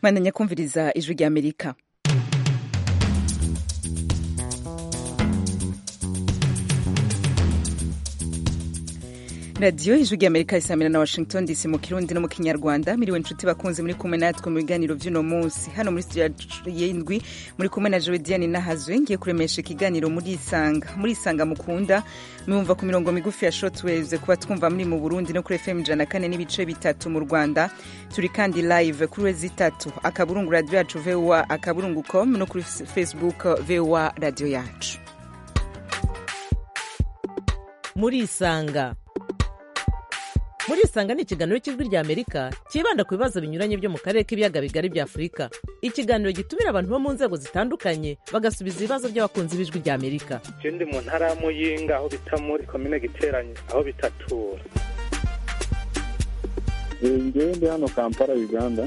mwandanya kumviriza ijwi rya amerika radiyo ijwi rya amerika isamira na washington dc mu kirundi no mu kinyarwanda miriwe inshuti bakunze muri kumwe natwe mu biganiro by'uno munsi hano muri studio y'indwi muri kumwe na jodiane nahazwe ngiye kuremesha ikiganiro muri isanga muri isanga mukunda mwumva ku mirongo migufi ya shortwaves kuba twumva muri mu burundi no kuri fm ijana kane n'ibice bitatu mu rwanda turi kandi live kuri wezi itatu akaburungu radiyo yacu voa akaburungu com no kuri facebook voa radiyo yacu muri isanga muri isanga ni ikiganiro cy'ijwi rya amerika cyibanda ku bibazo binyuranye byo mu karere k'ibiyaga bigari bya afurika ikiganiro gitumira abantu bo mu nzego zitandukanye bagasubiza ibibazo by'abakunzi b'ijwi rya amerika ndi mu ntara ya muyinga aho bita muri komine giteranye aho bitatura ngewe ndi hano kampala uganda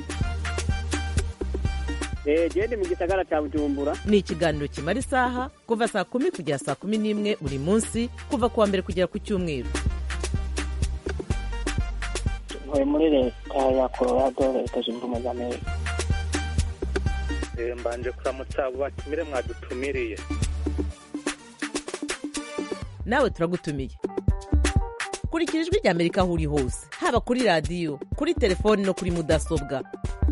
gende mu gisagara cya bujumbura ni ikiganiro kimara isaha kuva saa kumi kugera saa kumi n'imwe buri munsi kuva ku wa mbere kugera ku cyumweru ntuye muri leta ya colorado leta zunze ubumwe za amerika mbanje kuramutsa abo batumire mwadutumiriye nawe turagutumiye kurikira ijwi rya amerika aho uri hose haba kuri radiyo kuri telefoni no kuri mudasobwa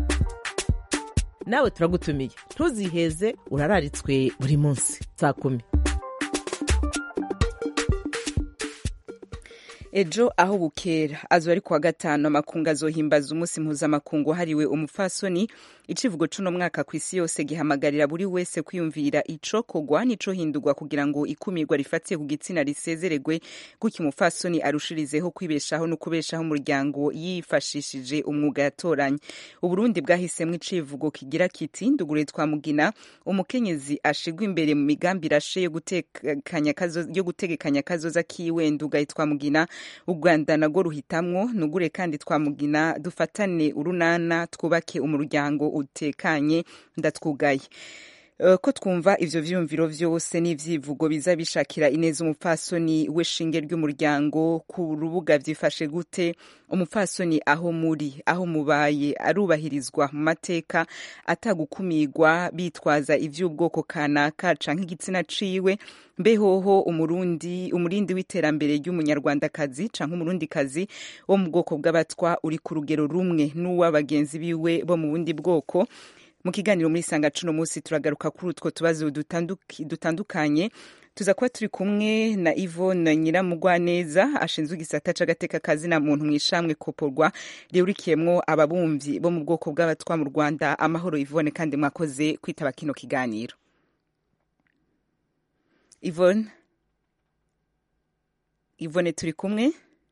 nawe turagutumiye ntuziheze urararitswe buri munsi saa kumi ejo aho bukera azo ari kuwa gatanu amakungu azohimbaza umunsi mpuzamakungu wahariwe umupfasoni icivugo c'uno mwaka ku isi yose gihamagarira buri wese kwiyumvira ico kogwa nico hindurwa kugira ngo ikumirwa rifatiye ku gitsina risezeregwe gutyo umupfasoni arushirizeho kwibeshaho no kubeshaho umuryango yifashishije umwuga yatoranye uburundi bwahisemwo icivugo kigira kiti ndugure twamugina umukenyezi ashigwa imbere mu migambi irashe yo gutegekanya kazoza kiwe ndugaye twamugina u rwanda narwo ruhitamwo nugure kandi twamugina dufatane urunana twubake umuryango utekanye ndatwugaye ko twumva ivyo vyumviro vyose n'ivyivugo biza bishakira ineza umupfasoni we shinge ry'umuryango ku rubuga vyifashe gute umupfasoni aho muri aho mubaye arubahirizwa mu mateka atagukumirwa bitwaza ivy'ubwoko kanaka canke igitsina ciwe mbehoho umurundi umurindi w'iterambere ry'umunyarwandakazi canke umurundikazi wo mu bwoko bw'abatwa uri ku rugero rumwe n'uw'abagenzi biwe bo mu bundi bwoko mu kiganiro muri sanga cuno munsi turagaruka kuri utwo tubazo dutandukanye tuza kuba turi kumwe na Yvonne Nyiramugwaneza ashinzwe igisata c'agateka kazi na muntu mwishamwe koporwa rihurikiyemwo ababumvyi bo mu bwoko bw'abatwa mu Rwanda amahoro Yvonne kandi mwakoze kwitaba kino kiganiro Yvonne Yvonne turi kumwe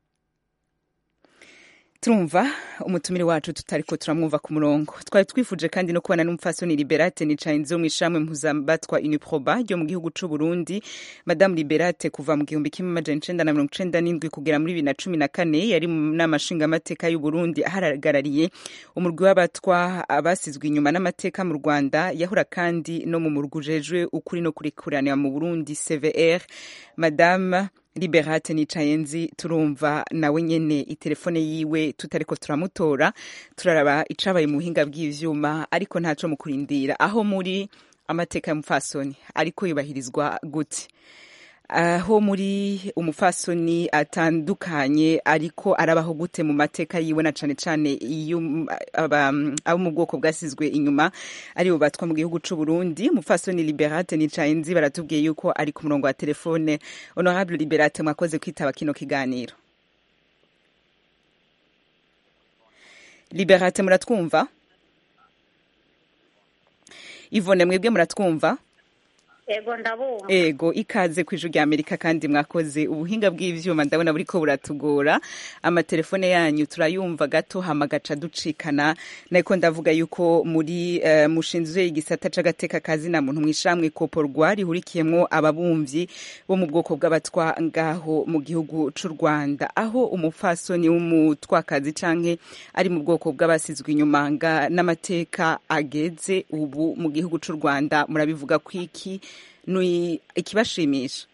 turumva umutumire wacu tutariko turamwumva ku murongo twari twifuje kandi no kubana n'umupfasoni liberate nicayenze mu ishamwe mpuzabatwa uniproba ryo mu gihugu c'u Burundi madamu liberate kuva mu gihumbi kimwe amajana icenda na mirongo icenda n'indwi kugera muri bibiri na cumi na kane yari mu nama nshingamateka y'u Burundi ahagarariye umurwi w'abatwa abasizwe inyuma n'amateka mu Rwanda yahora kandi no mu murwi ujejwe ukuri no kurikuranira mu Burundi CVR madame liberate nicayenzi turumva nawe nyene itelefone yiwe tutariko turamutora turaraba icabaye mu buhinga bw'ivyuma ariko ntaco mu kurindira aho muri amateka y'umupfasoni ariko yubahirizwa gute aho muri umupfasoni atandukanye ariko arabaho gute mu mateka yiwe na cane cane iyo abo mu bwoko bwasizwe inyuma aribo batwa mu gihugu c'u Burundi umupfasoni Liberate Nicayenzi baratubwiye yuko ari ku murongo wa telefone honorable Liberate mwakoze kwitaba kino kiganiro Liberate muratwumva Ivone mwebwe muratwumva ego ndabumva ego ikaze ku ijwi rya amerika kandi mwakoze ubuhinga bw'ivyuma ndabona buriko buratugora amatelefone yanyu turayumva gato hama gaca ducikana nariko ndavuga yuko muri uh, mushinzwe igisata c'agateka kazi na muntu mwishamwe koporwa rihurikiyemwo ababumvyi bo mu bwoko bw'abatwa ngaho mu gihugu c'u Rwanda aho umupfasoni w'umutwakazi canke ari mu bwoko bw'abasizwe inyuma n'amateka ageze ubu mu gihugu c'u Rwanda murabivuga kwiki ni ikibashimisha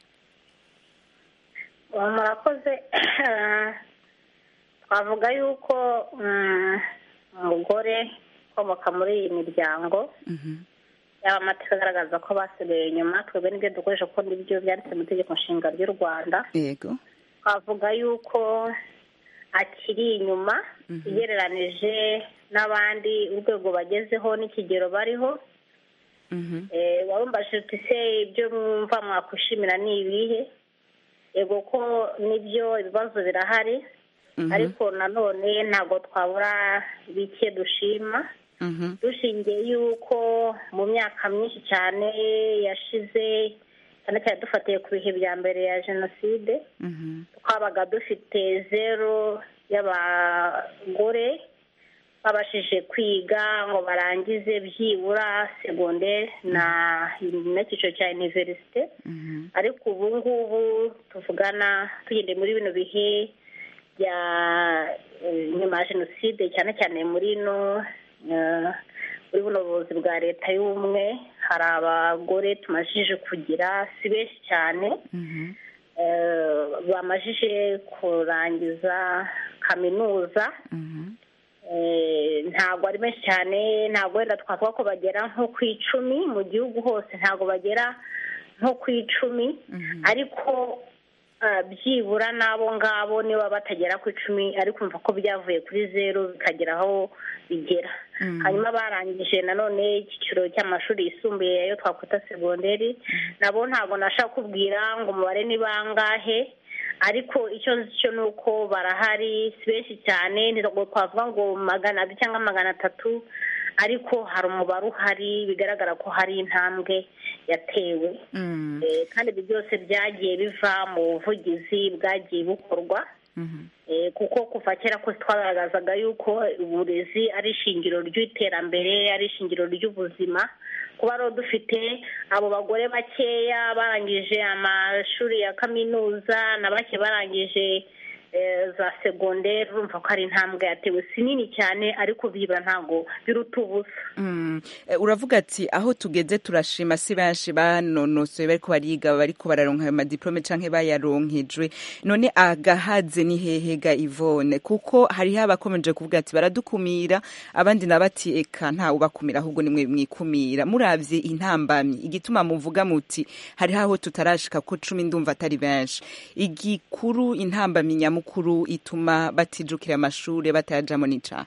murakoze twavuga yuko umugore abakomoka muri iyi miryango yaba amateka agaragaza ko basigaye inyuma twebwe n'ibyo dukoresha kuko nibyo byanditse mu itegeko nshinga ry'u rwanda yego twavuga yuko akiri inyuma ugereranije n'abandi urwego bagezeho n'ikigero bariho Eh, warumbajije uti se ibyo mwumva mwakwishimira ni ibihe yego ko nibyo ibibazo birahari ariko nanone ntabwo twabura bike dushima dushingiye yuko mu myaka myinshi cyane yashize cyane cyane dufatiye ku bihe bya mbere ya jenoside twabaga dufite zero y'abagore babashije kwiga ngo barangize byibura segonderi na n'icyiciro cya iniverisite ariko ubu ngubu tuvugana tugendeye muri bino bihe bya eh, nyuma ya jenoside cyane cyane muri no eh, muri buno buyobozi bwa leta y'ubumwe hari abagore tumajije kugira si benshi cyane eh, bamajije kurangiza kaminuza Eh, ntabwo ari benshi cyane ntabwo wenda twavuga ko bagera nko ku icumi mu gihugu hose ntabwo bagera nko ku icumi ariko ah, byibura n'abo ngabo niba batagera ku icumi ariko umva ko byavuye kuri zeru bikagera aho bigera hanyuma barangije nanone icyiciro cy'amashuri yisumbuye ayo twakwita segonderi nabo ntabwo nashaka kubwira ngo umubare ni bangahe ariko icyo nzi cyo ni uko barahari si benshi cyane ntabwo twavuga ngo magana abiri cyangwa magana atatu ariko hari umubare uhari bigaragara ko hari intambwe yatewe Eh, kandi ibyo byose byagiye biva mu buvugizi bwagiye bukorwa Eh, kuko kuva kera kose twagaragazaga yuko uburezi ari ishingiro ry'iterambere ari ishingiro ry'ubuzima kuba rero dufite abo bagore bakeya barangije amashuri ya kaminuza na bake barangije eh, za segonderi urumva ko ari intambwe yatewe si nini cyane ariko byibura ntabwo biruta ubusa Mm. Eh, uravuga ati aho tugeze turashima si benshi banonosoye bariko bariga bariko bararonka ayo madiplome canke bayaronkejwe none agahaze ni hehe ga Yvonne kuko hariho abakomeje kuvuga ati baradukumira abandi na bati eka nta ubakumira ahubwo nimwe mwikumira muravye intambamyi igituma muvuga muti hariho aho tutarashika ko cumi ndumva atari benshi igikuru intambamyi nyamukuru ituma batijukira amashure batayajamo n'icaha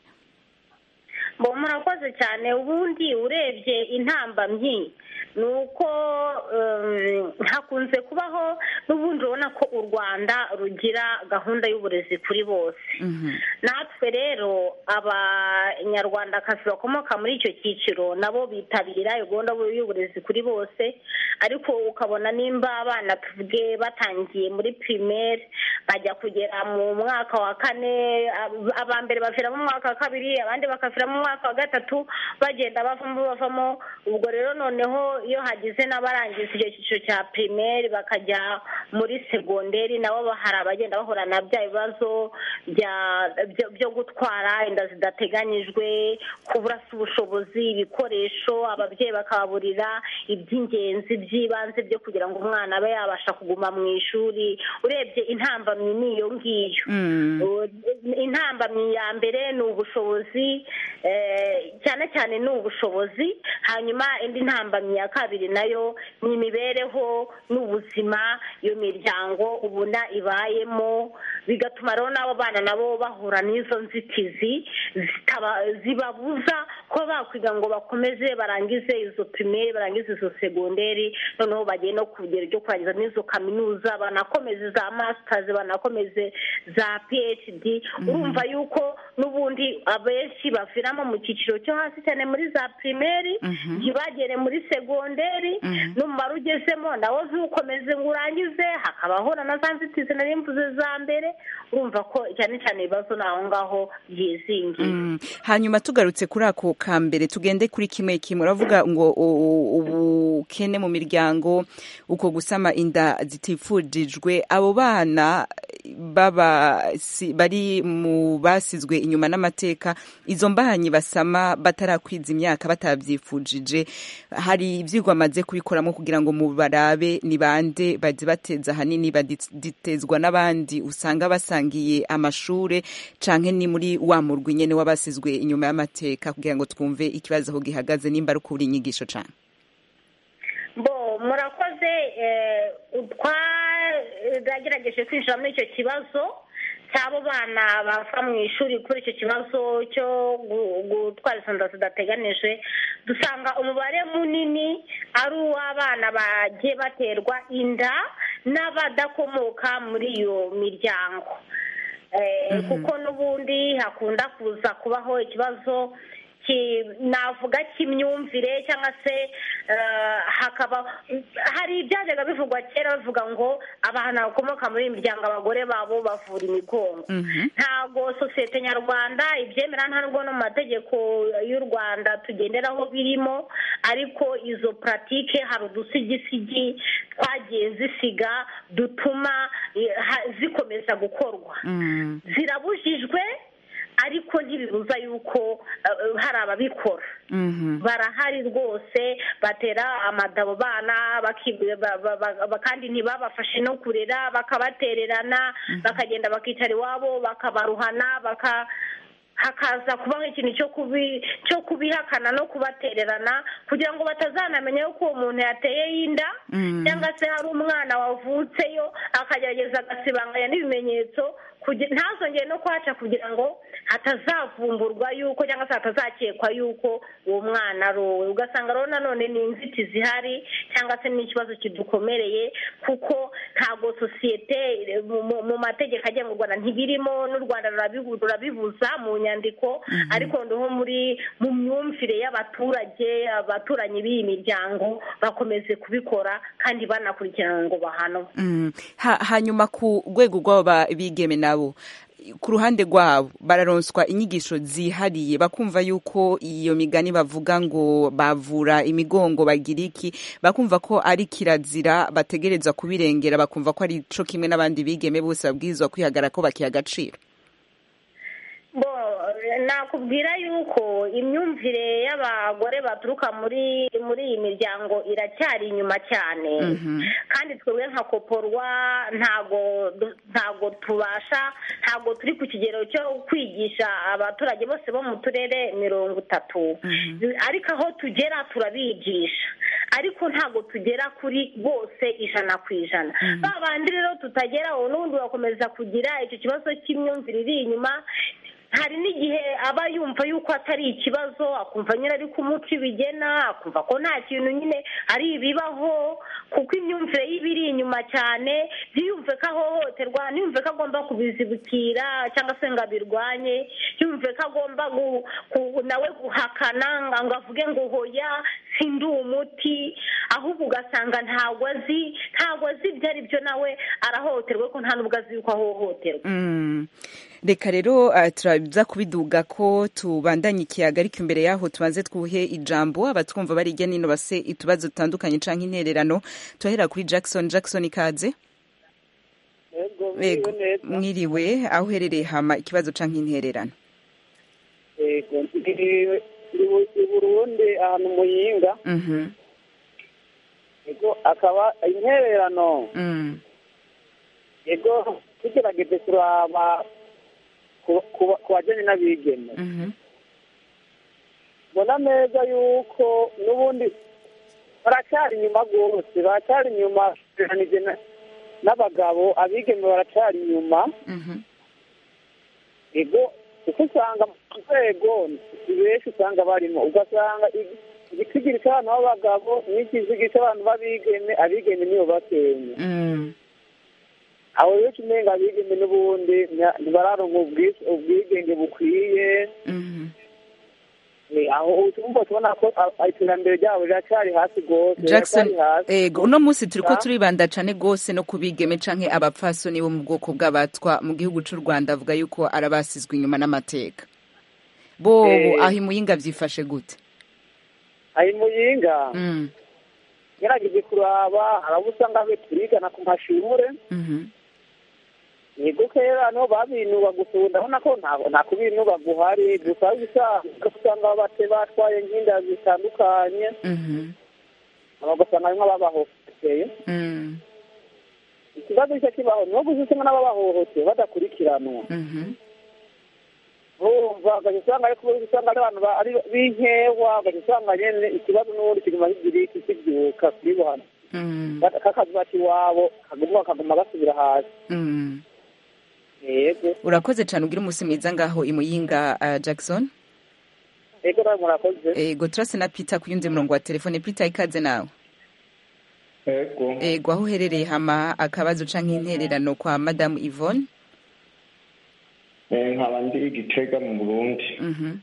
bo murakoze cyane ubundi urebye intambamyi ni uko um, hakunze kubaho n'ubundi urabona ko u rwanda rugira gahunda y'uburezi kuri bose natwe rero abanyarwandakazi bakomoka muri icyo cyiciro nabo bitabira iyo gahunda y'uburezi kuri bose ariko ukabona nimba abana tuvuge batangiye muri pirimeri bajya kugera mu mwaka wa kane ab- aba mbere bavira mu mwaka wa kabiri abandi bakavira mu mwaka wa gatatu bagenda bavamo bavamo ubwo rero noneho iyo hagize n'abarangiza icyo cyiciro cya pirimeri bakajya muri segonderi nabo ba- hari abagenda bahura na bya bibazo bya- byo- byo gutwara inda zidateganyijwe kubura se ubushobozi ibikoresho ababyeyi bakababurira iby'ingenzi by'ibanze byo kugira ngo umwana abe yabasha kuguma mu ishuri urebye intambamyi ni iyo ngiyo Uh, intambamyi ya mbere ni ubushobozi eh, cyane cyane ni ubushobozi hanyuma indi ntambamyi ya kabiri nayo ni imibereho n'ubuzima iyo miryango ubona ibayemo bigatuma rero n'abo bana nabo bahura n'izo nzitizi zitaba- zibabuza kuba bakwiga ngo bakomeze barangize izo pirimeri barangize izo segonderi noneho bagiye no ku rugero ryo kurangiza n'izo kaminuza banakomeze za masitazi banakomeze za phd urumva yuko n'ubundi abenshi baviramo mu cyiciro cyo hasi cyane muri za pirimeri ntibagere muri segonderi n'umumaro ugezemo nawo ntukomeze ngo urangize hakabaho na za nzitizi nari mvuze za mbere urumva ko cyane cyane ibibazo ni aho ngaho byizingiye Mm. hanyuma tugarutse kuri ako ka mbere tugende kuri kimwe kimwe uravuga ngo u- u- ubukene mu miryango uko gusama inda zitifujijwe abo bana baba si, bari mu basizwe inyuma n'amateka izo mbahanyi basama batarakwiza imyaka batavyifujije hari ivyigwa amaze kubikoramo kugira ngo mubarabe ni bande bazi bateza ahanini baditezwa n'abandi usanga basangiye amashure canke ni muri wa murwi nyene w'abasizwe inyuma y'amateka kugira ngo twumve ikibazo aho gihagaze nimba ari ukubura inyigisho cane bo murakoze twagerageje kwinjira muri icyo kibazo cy'abo bana bava mu ishuri kuri icyo kibazo cyo gutwara izo nda zidateganijwe dusanga umubare munini ari uw'abana bagiye baterwa inda n'abadakomoka muri iyo miryango kuko n'ubundi hakunda kuza kubaho ikibazo navuga cy'imyumvire cyangwa se hakaba hari ibyajyaga bivugwa kera bavuga ngo abantu bakomoka muri iyi miryango abagore babo bavura imigongo ntabwo sosiyete nyarwanda ibyemera nta nubwo no mu mategeko y'u rwanda tugenderaho birimo ariko izo puratike hari udusigisigi twagiye zisiga dutuma zikomeza gukorwa zirabujijwe ariko ntibibuza yuko hari ababikora barahari rwose batera amadabo bana kandi ntibabafashe no kurera bakabatererana bakagenda bakicara iwabo bakabaruhana baka hakaza kubaho ikintu cyo kubihakana no kubatererana kugira ngo batazanamenya yuko uwo muntu yateye inda cyangwa se hari umwana wavutseyo akagerageza agasibanganya n'ibimenyetso ntazongere no kuhaca kugira ngo hatazavumburwa yuko cyangwa se hatazakekwa yuko uwo mwana ari uwe ugasanga rero nanone ni inzitizi zihari cyangwa se n'ikibazo kidukomereye kuko ntabwo sosiyete mu mategeko agenga u rwanda ntibirimo n'u rwanda rurabibuza mu nyandiko ariko nko muri mu myumvire y'abaturage abaturanyi b'iyi miryango bakomeze kubikora kandi banakurikirana ngo bahanwe hanyuma ku rwego rw'abo bigeme nabo ku ruhande rwabo bararonswa inyigisho zihariye bakumva yuko iyo migani bavuga ngo bavura imigongo bagira iki bakumva ko ari kirazira bategereza kubirengera bakumva ko ari cyo kimwe n'abandi bigeme bose babwirizwa kwihagara ko bakiha agaciro nakubwira yuko imyumvire y'abagore baturuka muri muri iyi miryango iracyari inyuma cyane kandi twebwe nka koporwa ntago ntago tubasha ntago turi ku kigero cyo kwigisha abaturage bose bo mu turere mirongo itatu ariko aho tugera turabigisha ariko ntabwo tugera kuri bose ijana ku ijana ba bandi rero tutageraho n'ubundi bakomeza kugira icyo kibazo cy'imyumvire iri inyuma hari n'igihe aba yumva yuko atari ikibazo akumva nyine ari kumuca ibigena akumva ko nta kintu nyine ari ibibaho kuko imyumvire ye iba iri inyuma cyane ntiyumve ko ahohoterwa ntiyumve ko agomba kubizibukira cyangwa se ngo abirwanye yumve ko agomba nawe guhakana ngo avuge ngo hoya sindi umuti ahubwo ugasanga ntabwo azi ntabwo azi ibyo ari byo nawe arahohoterwa ko nta n'ubwo azi yuko ahohoterwa reka rero turaza kubiduga ko tubandanye ikiyaga ariko imbere yaho tubanze twuhe ijambo abatwumva bari hirya nino base utubazo dutandukanye cyangwa intererano turahera kuri jackson jackson ikaze mwiriwe aho uherereye hama ikibazo cyangwa intererano i burundi ahantu muyinga akaba intererano yego tugerageje turaba ku bajyanye n'abigeme mbona neza yuko n'ubundi baracyari inyuma rwose baracyari inyuma n'abagabo abigeme baracyari inyuma ego kuko usanga mu rwego benshi usanga barimo ugasanga igitigiri cy'abantu b'abagabo n'ikizigi cy'abantu b'abigeme abigeme nibo bakenya aho rero umenga abigeme n'ubundi ntibararonka ubwigenge bukwiye aho utumva tubona ko iterambere ryabo riracyari hasi rwose jackson ego uno munsi turi ko turibanda cyane rwose no kubigeme canke abapfasoni bo mu bwoko bw'abatwa mu gihugu cy'u rwanda avuga yuko arabasizwe inyuma n'amateka bobo aho imuyinga byifashe gute aho imuyinga ngerageje kuraba harabo usanga twe turigana ku mashure yego kera no babinuba gusa ubu ndabona ko nta- nta kubinuba guhari gusa usanga usanga bate batwaye nk'inda zitandukanye Mhm. ugasanga harimo ababahohoteye Mm. ikibazo cyo kibaho ni gusa usanga n'ababahohoteye badakurikiranwa Mhm. urumva ugahita usanga ariko usanga ari abantu ba- ari b'inkewa ugahita usanga nyine ikibazo n'ubundi kiguma kigira iki kibyuka kuri buhana Mm. kakazi bati iwabo kaguma kaguma gasubira hasi Mm. yego urakoze cyane ugira umunsi mwiza ngaho imuyinga uh, jackson yego nawe murakoze ego turase na peter ku yundi murongo wa telefone peter ikaze nawe ego ego aho uherereye hama akabazo canke intererano kwa madamu yvonne Eh, nkaba ndi igitega mu burundi Mhm.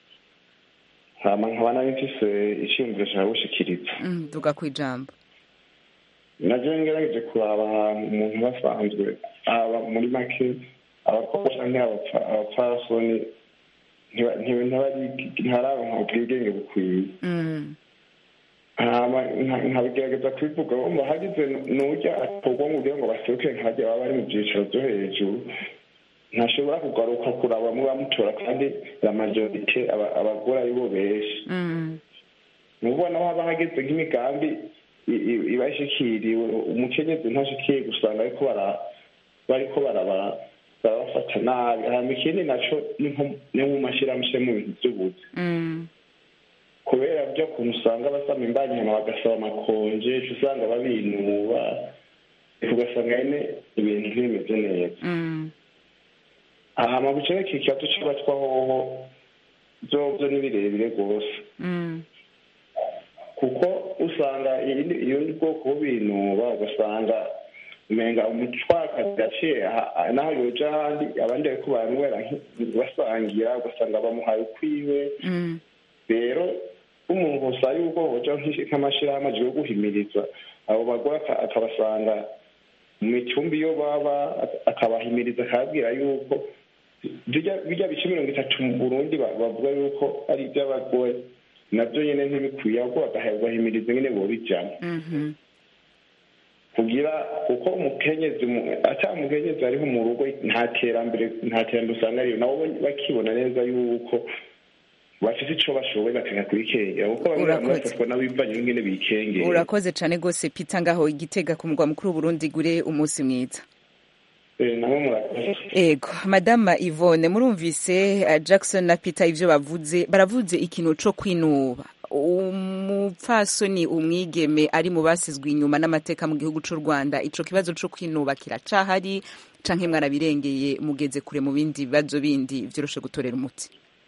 nkaba nkaba nari mfise iciyumviro cyawe gushikiriza Mm, duga ku ijambo naje ngerageje kuraba ahantu umuntu basanzwe aba muri make abakobwa canke abapfa- abapfasoni ntiba- ntiba- ntibari- ntibararonka ubwigenge bukwiye Mm. hama nka- nkabigerageza kubivuga wumva hagize n'urya akorwa ngo kugira ngo baseruke nkajya baba bari mu byiciro byo hejuru ntashobora kugaruka kuraba mu bamutora kandi la majorite aba- abagore ari bo benshi Mm. mubona aho haba hageze nk'imigambi i- i- iba ishikiriwe umukenyezi ntashikiriye gusanga ariko bara- bariko baraba- barabafata nabi hama ikindi naco ni nko- ni mu mashirahamwe mu bintu vy'ubuzi Mm. kubera byo kuntu usanga basama imbanyi hama bagasaba amakonje uca usanga babinuba ugasanga nyene ibintu ntibimeze neza Mm. hama bucereka ikibazo c'abatwa hoho vyovyo ni birebire rwose Mm. kuko usanga iyindi- iyundi bwoko bubinuba ugasanga umenga umutwakazi yaciye aha- aha- naho yoja ahandi abandi bariko baranywera nki- basangira ugasanga bamuhaye ukwiwe Mm. rero umuntu gusa yuko hoja nk'iki- nk'amashirahamwe aje yo guhimiriza abo bagore aka- akabasanga mu micumbi iyo baba ak- akabahimiriza akababwira yuko birya birya bice mirongo itatu mu burundi ba- bavuga yuko ari iby'abagore nabyo nyine ntibikwiye ahubwo bagahimiriza nyine bobijamo Mhm. kugira kuko umukenyezi mu- ata umukenyezi ariho mu rugo nta terambere nta terambere usanga ariyo nabo bakibona neza yuko bafite ico bashoboye bakanga kurikengera kuko bamwe bamwe Urakoze. bafatwa n'abivanye n'ingene bikengera urakoze cyane rwose peter ngaho igitega ku mugwa mukuru w'uburundi gure umunsi mwiza Eh, nabo murakoze ego madama yvonne murumvise uh, jackson na peter ivyo bavuze baravuze ikintu co kwinuba umupfasoni umwigeme ari mu basizwe inyuma n'amateka mu gihugu c'u rwanda ico kibazo co kwinuba kiracahari canke mwarabirengeye mugeze kure mu bindi bibazo bindi vyoroshe gutorera umuti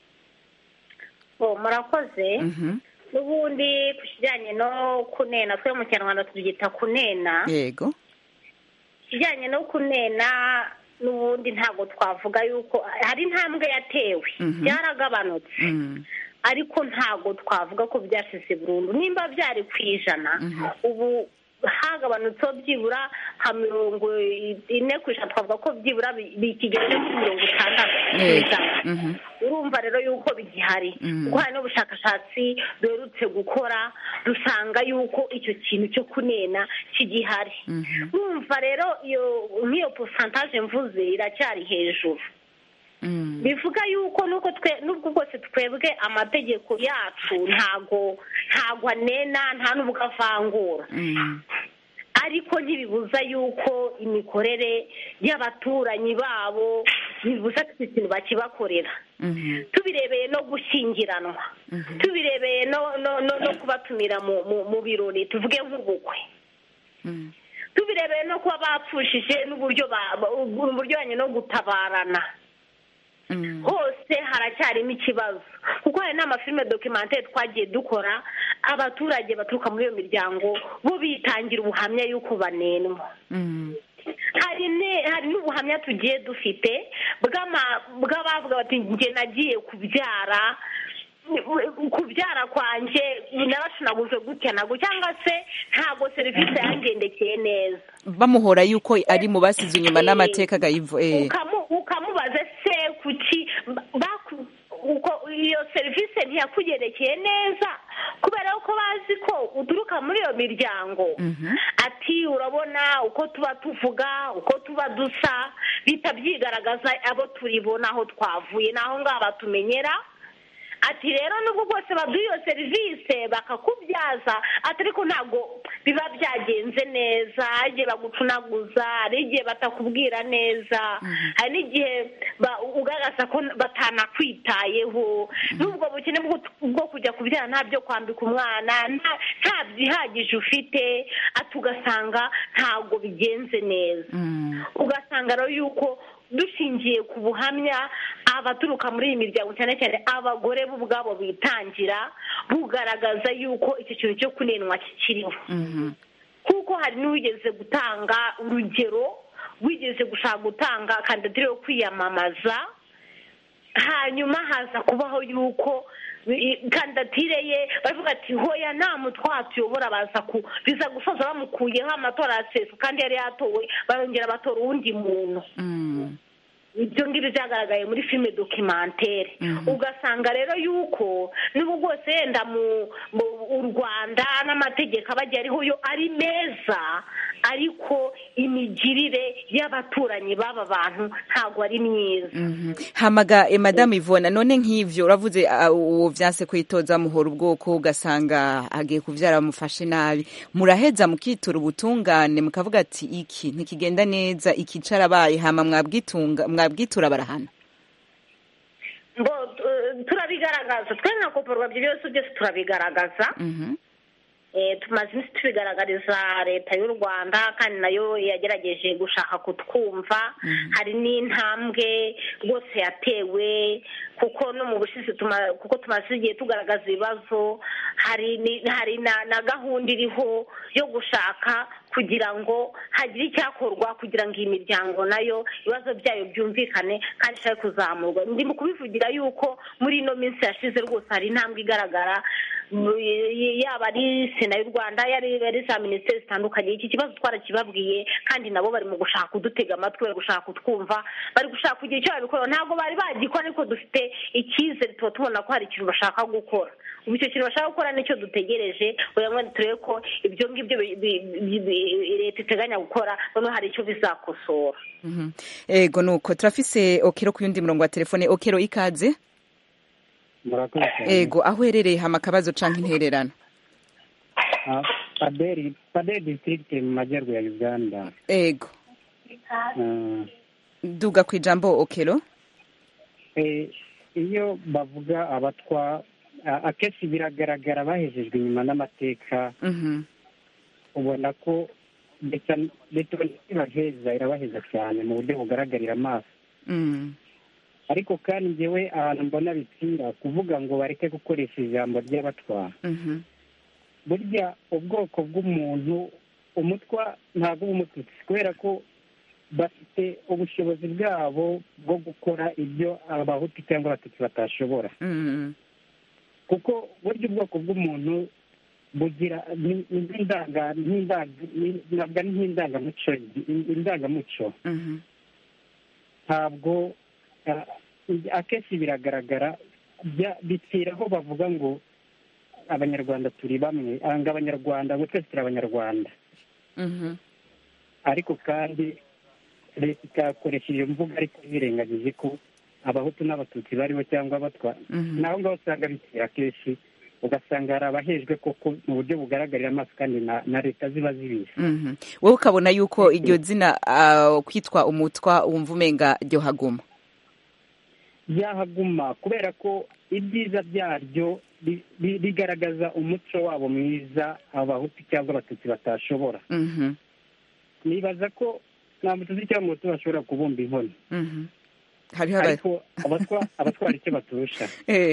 Oh, murakoze Mhm. n'ubundi ku kijyanye no kunena twe mu kinyarwanda tubyita kunena yego ikijyanye no kunena n'ubundi ntabwo twavuga yuko hari intambwe yatewe Mhm. byaragabanutse Mm. ariko ntabwo twavuga ko byashize burundu nimba byari ku ijana ubu hagabanutseho byibura nka mirongo ine ku ijana twavuga ko byibura bi- bikigeze kuri mirongo itandatu ku Yego. ijana Mhm. urumva rero yuko bigihari Mhm. kuko hari n'ubushakashatsi duherutse gukora dusanga yuko icyo kintu cyo kunena kigihari Mhm. urumva rero iyo nk'iyo posantaje mvuze iracyari hejuru Mm. bivuga yuko nuko twe nubwo bwose twebwe amategeko yacu ntago ntago anena nta n'ubwo avangura Mm. ariko ntibibuza yuko imikorere y'abaturanyi babo bibuza ko iki kintu bakibakorera Mhm. tubirebeye no gushyingiranwa Mhm. tubirebeye no no no, no kubatumira mu, mu, mu birori tuvuge nk'ubukwe Mm. tubirebeye no kuba bapfushije n'uburyo ba- ba- uburyo no gutabarana Mm. hose haracyarimo ikibazo kuko hari n'amafilime dokimantere twagiye dukora abaturage baturuka muri iyo miryango bo bitangira ubuhamya y'uko banenwa Mm. hari ne hari n'ubuhamya tugiye dufite bw'ama- bw'abavuga bati njye nagiye kubyara kubyara kwanjye narashunaguze gutya ntabwo cyangwa se ntabwo serivisi yangendekeye neza bamuhora yuko ari mu basize inyuma n'amateka gayivo eh. Ukamu- ukamubaza se kuki baku- uko iyo serivisi ntiyakugerekeye neza kubera ko bazi ko uturuka muri iyo miryango ati urabona uko tuba tuvuga uko tuba dusa bihita byigaragaza abo turibona aho twavuye n'aho ngaho batumenyera ati rero nubwo bwose baduha iyo serivisi bakakubyaza ati ariko ntabwo biba byagenze neza hari igihe bagucunaguza hari igihe batakubwira neza hari n'igihe ugaragaza ko batanakwitayeho n'ubwo bukene bwo kujya kubyara nta byo kwambika umwana nta byihagije ufite ati ugasanga ntabwo bigenze neza ugasanga rero yuko dushingiye ku buhamya abaturuka muri iyi miryango cyane cyane abagore bo ubwabo bitangira bugaragaza yuko icyo kintu cyo kunenwa kikiriho kuko hari n'uwigeze gutanga urugero wigeze gushaka gutanga kandidatire yo kwiyamamaza hanyuma haza kubaho yuko kandidatire ye baravuga ati hoya nta mutwa tuyobora baza ku biza gusoza bamukuyeho amatora ya sefu kandi yari yatowe barongera batora uwundi muntu ibyo ngibyo byagaragaye muri filime dokimantere ugasanga rero yuko n'ubu bwose yenda u rwanda n'amategeko aba agiye ariho yo ari meza ariko imigirire y'abaturanyi b'aba bantu ntabwo ari myiza hamaga madamu ivona none nk'ibyo uravuze uwo byanse kwitoza muhora ubwoko ugasanga agiye kubyara bamufashe nabi muraheza mukitura ubutungane mukavuga ati iki ntikigenda neza iki carabaye hama mwabwitunga mwabwitura barahana ngo turabigaragaza twe nka koporwa ibyo byose byose turabigaragaza tumaze iminsi tubigaragariza leta y'u rwanda kandi nayo yagerageje gushaka kutwumva hari n'intambwe rwose yatewe kuko no mu bushize kuko tumaze igihe tugaragaza ibibazo hari na gahunda iriho yo gushaka kugira ngo hagire icyakorwa kugira ngo iyi miryango nayo ibibazo byayo byumvikane kandi ishobore kuzamurwa ndi mu kubivugira yuko muri ino minsi yashize rwose hari intambwe igaragara yaba ari sena y'u rwanda yari za minisiteri zitandukanye iki kibazo twarakibabwiye kandi nabo bari mu gushaka kudutega amatwi bari gushaka kutwumva bari gushaka kugira icyo babikora ntabwo bari bagikora ariko dufite icyizere tuba tubona ko hari ikintu bashaka gukora ubu icyo kintu bashaka gukora nicyo dutegereje kugira ngo turebe ko ibyo ngibyo leta iteganya gukora noneho hari icyo bizakosora ego ni uko turafise okero ku yundi murongo wa telefone okero ikaze ego aho uherereye hama akabazo cyangwa intererano paderi paderi disitirigiti mu majyaruguru ya uganda ego duga ku ijambo okero iyo bavuga abatwa akenshi biragaragara bahejejwe inyuma n'amateka ubona ko leta ibaheza irabaheza cyane mu buryo bugaragarira amaso ariko kandi ngewe ahantu mbona bipfira kuvuga ngo bareke gukoresha ijambo ry'abatwa burya ubwoko bw'umuntu umutwa ntabwo uba umututsi kubera ko bafite ubushobozi bwabo bwo gukora ibyo abahutu cyangwa abatutsi batashobora kuko burya ubwoko bw'umuntu bugira ntabwo ari nk'indangamuco indangamuco ntabwo akenshi biragaragara bipfira aho bavuga ngo abanyarwanda turi bamwe ngo abanyarwanda ngo twese turi abanyarwanda ariko kandi leta ikakoresha iyo mvuga ariko birengagije ko abahutu n'abatutsi bariho cyangwa abatwa naho ngaho usanga bitera kenshi ugasanga hari abahejwe koko mu buryo bugaragarira amaso kandi na leta ziba zibizi wowe ukabona yuko iryo zina kwitwa umutwa wumva umenga ryo haguma ryahaguma kubera ko ibyiza byaryo bigaragaza umuco wabo mwiza abahutu cyangwa abatutsi batashobora nibaza ko nta mututsi cyangwa umuhutu bashobora kubumba inkono ariko abatwara icyo baturusha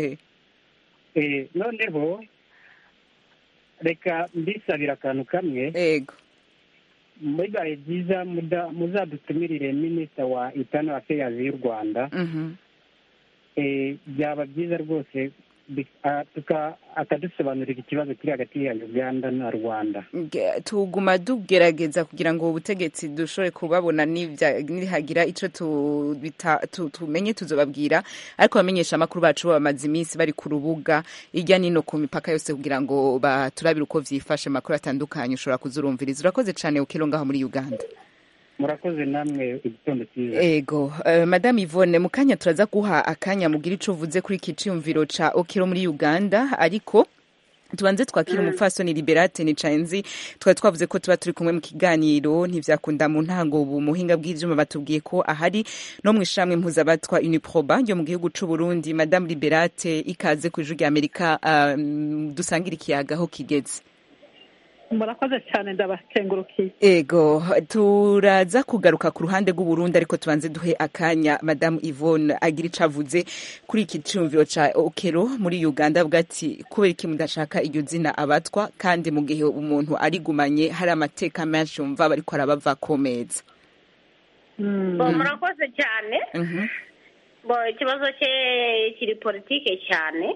noneho reka mbisabira akantu kamwe bibaye byiza muzadutumirire minisita wa itano afeyazi y'u rwanda byaba byiza rwose akadusobanurira ikibazo kiri hagati ya uganda na rwanda tuguma tugerageza kugira ngo ubutegetsi dushobore kubabona nihagira icyo tumenye tuzobabwira ariko abamenyesha amakuru bacu bamaze iminsi bari ku rubuga hirya nino ku mipaka yose kugira ngo baturabire uko byifashe amakuru atandukanye ushobora kuzurumviriza urakoze cyane ukiro ngaho muri uganda murakoze namwe igitondo cyiza ego uh, madame Yvonne mu kanya turaza guha akanya mugira ico uvuze kuri iki ciyumviro ca okiro muri uganda ariko tubanze twakira umupfasoni liberate ni canzi twari twavuze ko tuba turi kumwe mu kiganiro ntivyakunda mu ntango ubu muhinga bw'ivyuma batubwiye ko ahari no mu ishamwe mpuzabatwa uniproba ryo mu gihugu c'u Burundi madame liberate ikaze ku ijwi rya amerika um, dusangira ikiyaga aho kigeze murakoze cyane ndabakengurukiye ego turaza kugaruka ku ruhande rw'uburundi ariko tubanze duhe akanya madamu yvonne agira icyo avuze kuri iki cyumviro cya okero muri uganda avuga ati kubera iki mudashaka iryo zina abatwa kandi mu gihe umuntu arigumanye hari amateka menshi yumva bariko arabava ku meza murakoze cyane ikibazo cye kiri politike cyane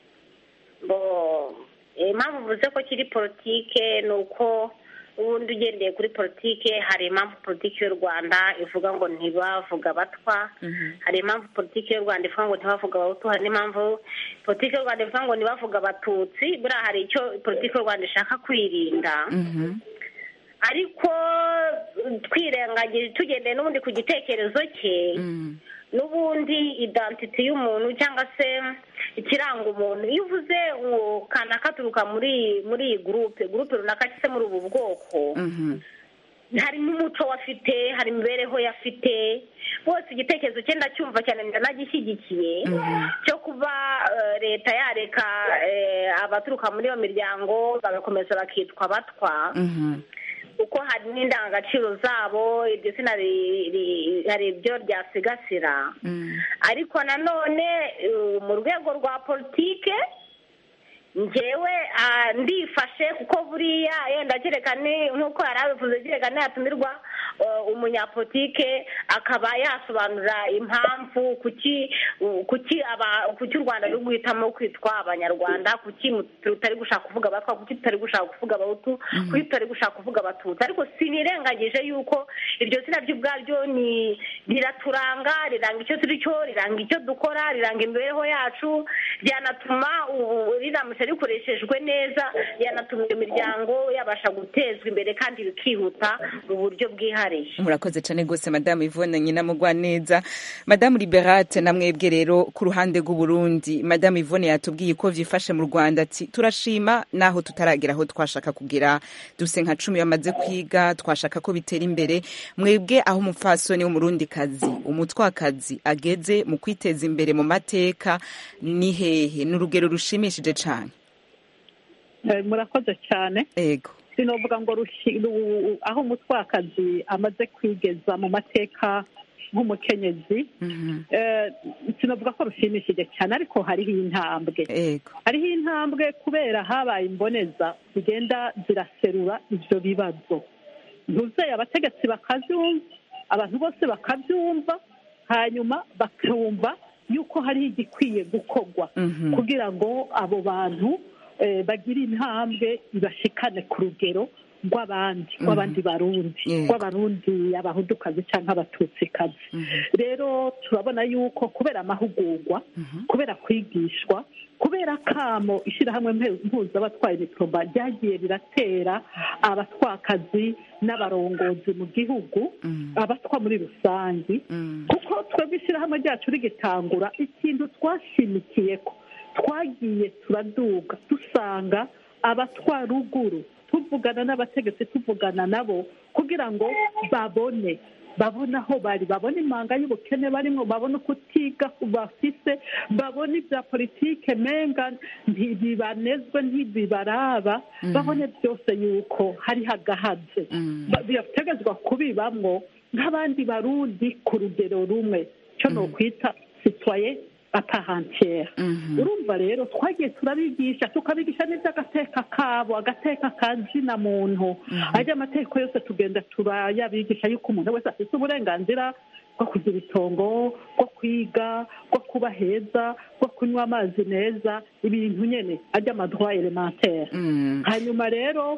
impamvu uvuze ko kiri politike ni uko ubundi ugendeye kuri politike hari impamvu politiki y'u rwanda ivuga ngo ntibavuga abatwa hari impamvu politiki y'u rwanda ivuga ngo ntibavuga abahutu hari n'impamvu politiki y'u rwanda ivuga ngo ntibavuga abatutsi buriya hari icyo politiki y'u rwanda ishaka kwirinda ariko twirengagije tugendeye n'ubundi ku gitekerezo cye n'ubundi idantiti y'umuntu cyangwa se ikiranga umuntu iyo uvuze ngo kanaka aturuka muri muri iyi gurupe gurupe runaka cyangwa se muri ubu bwoko hari n'umuco we afite hari imibereho ye afite bose igitekerezo cye ndacyumva cyane ndanagishyigikiye cyo kuba leta yareka abaturuka muri iyo miryango bagakomeza bakitwa abatwa kuko hari n'indangagaciro zabo iryo zina hari ibyo ryasigasira ariko nanone mu rwego rwa politike ngewe ndifashe kuko buriya yenda kereka nk'uko yari abivuze kereka ntiyatumirwa umunyapolitike akaba yasobanura impamvu kuki kuki kuki u rwanda ruri guhitamo kwitwa abanyarwanda kuki tutari gushaka kuvuga abatwa kuki tutari gushaka kuvuga abahutu kuki tutari gushaka kuvuga abatutsi ariko sinirengagije yuko iryo zina ryo ubwaryo ni riraturanga riranga icyo turi cyo riranga icyo dukora riranga imibereho yacu ryanatuma riramutse rikoreshejwe neza ryanatuma iyo miryango yabasha gutezwa imbere kandi bikihuta mu buryo bwihariye murakoze cyane rwose madamu ivone nyina mugwa neza madamu liberate na mwebwe rero ku ruhande rw'uburundi madamu ivone yatubwiye ko vyifashe mu rwanda ati turashima naho tutaragera aho twashaka kugera duse nka cumi bamaze kwiga twashaka ko bitera imbere mwebwe aho umupfasoni w'umurundi kazi umutwakazi ageze mu kwiteza imbere mu mateka ni hehe ni urugero rushimishije cyane murakoze cyane ego sinovuga ngo aho umutwakazi amaze kwigeza mu mateka nk'umukenyezi sinavuga ko rushimishije cyane ariko hariho intambwe hariho intambwe kubera habaye imboneza zigenda ziraserura ibyo bibazo ntuzeye abategetsi bakabyumva abantu bose bakabyumva hanyuma bakumva yuko hariho igikwiye gukorwa kugira ngo abo bantu bagire intambwe ibashikane ku rugero rw'abandi rw'abandi barundi rw'abarundi abahudukazi cyangwa abatutsikazi rero turabona yuko kubera amahugurwa kubera kwigishwa kubera kamo ishyirahamwe mpuzabatwaye mikoroba ryagiye riratera abatwakazi n'abarongozi mu gihugu abatwa muri rusange kuko twebwe ishyirahamwe ryacu rigitangura ikintu twashimikiye ko twagiye turaduga dusanga abatwa ruguru tuvugana n'abategetsi tuvugana nabo kugira ngo babone babone aho bari babone impanga y'ubukene barimo babone uko utiga bafise babone ibya politike menga ntibibanezwe ntibibaraba babone byose yuko hariho agahaze birategetswa kubibamwo nk'abandi barundi ku rugero rumwe cyo ni ukwita sitwaye aparantiere urumva rero twagiye turabigisha tukabigisha n'iby'agateka kabo agateka ka zina muntu ajya amategeko yose tugenda turayabigisha yuko umuntu wese afite uburenganzira bwo kugira itongo bwo kwiga bwo kuba heza bwo kunywa amazi meza ibintu nyine ajya amadroit elementaire hanyuma rero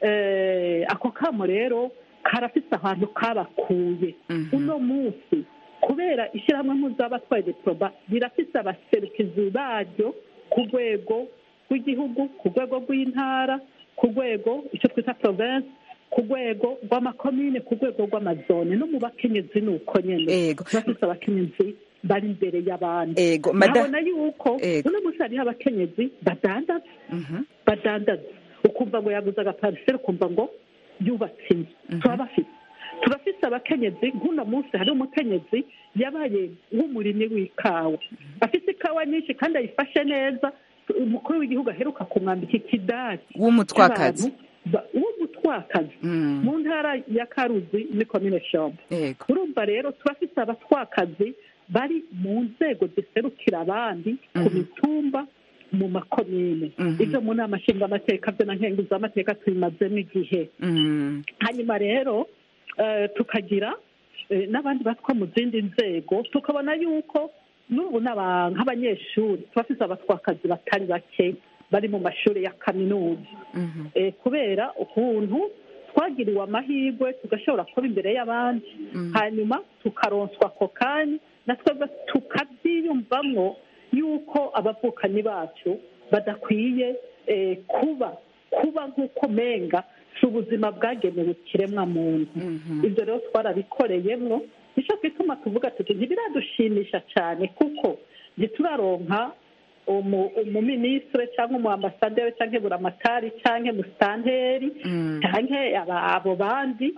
ako kamo rero karafite ahantu kabakuye uno munsi kubera ishyirahamwe mpuzabitwaye diporoba rirafite abaserukizi baryo ku rwego rw'igihugu ku rwego rw'intara ku rwego icyo twita province ku rwego rw'amakomine ku rwego rw'amazone no mu bakenyezi ni uko nyine bafite abakenyezi bari imbere y'abandi nabona yuko uno munsi hariho abakenyezi badandaza badandaza ukumva ngo yaguze agapariseri ukumva ngo yubatse inzu turabafite turafite abakenyezi nk'uno munsi hari umukenyezi yabaye nk'umurimyi w'ikawa afite ikawa nyinshi kandi ayifashe neza umukuru w'igihugu aheruka kumwambika ikidari w'umutwakazi w'umutwakazi mu ntara ya karuzi ni komine shombo urumva rero turafite abatwakazi bari mu nzego ziserukira abandi ku mitumba mu makomine ibyo mu nama nshingamateka byo na nkenguzamateka tubimazemo igihe hanyuma rero tukagira n'abandi batwa mu zindi nzego tukabona yuko n'ubu nk'abanyeshuri turafite abatwakazi batari bake bari mu mashuri ya kaminuza kubera ukuntu twagiriwe amahirwe tugashobora kuba imbere y'abandi hanyuma tukaronswa ako kanya natwe tukabyiyumvamo yuko abavukanyi bacu badakwiye kuba kuba nk'uko menga si ubuzima bwagenewe ikiremwa muntu ibyo rero twarabikoreyemo nicyo twituma tuvuga tuti ntibiradushimisha cyane kuko ntituraronka umuminisitiri cyangwa umuambasaderi cyangwa buramatari cyangwa musitanteri cyangwa abo bandi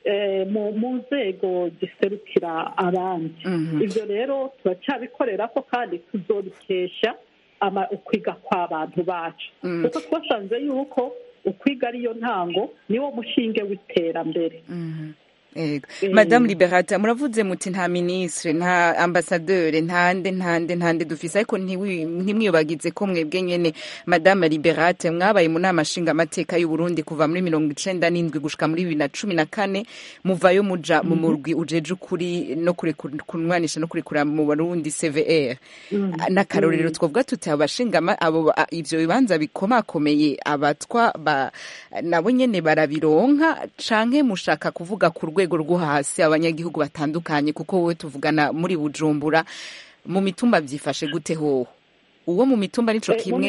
mu nzego ziserukira abandi ibyo rero turacyabikorera ko kandi tuzobikesha ukwiga kw'abantu bacu kuko twasanze yuko ukwiga ariyo ntango niwo mushinge w'iterambere madamu liberata muravuze muti nta minisitiri nta ambasaderi ntande ntande ntande dufise ariko ntimwiyobagize ko mwebwe nyene madamu liberate mwabaye mu nama nshingamateka y'uburundi kuva muri mirongo icenda n'indwi gushika muri bibiri na cumi na kane muvayo muja mu murwi ujeje ukuri no kunwanisha no kurekura mu barundi cvr n'akarorero twavuga tuti abo bashingama abo ivyo bibanza bikomakomeye abatwa nabo nyene barabironka canke mushaka kuvuga ku rwego rwego rwo hasi abanyagihugu batandukanye kuko wowe tuvugana muri bujumbura mu mitumba byifashe gute hoho uwo mu mitumba nico kimwe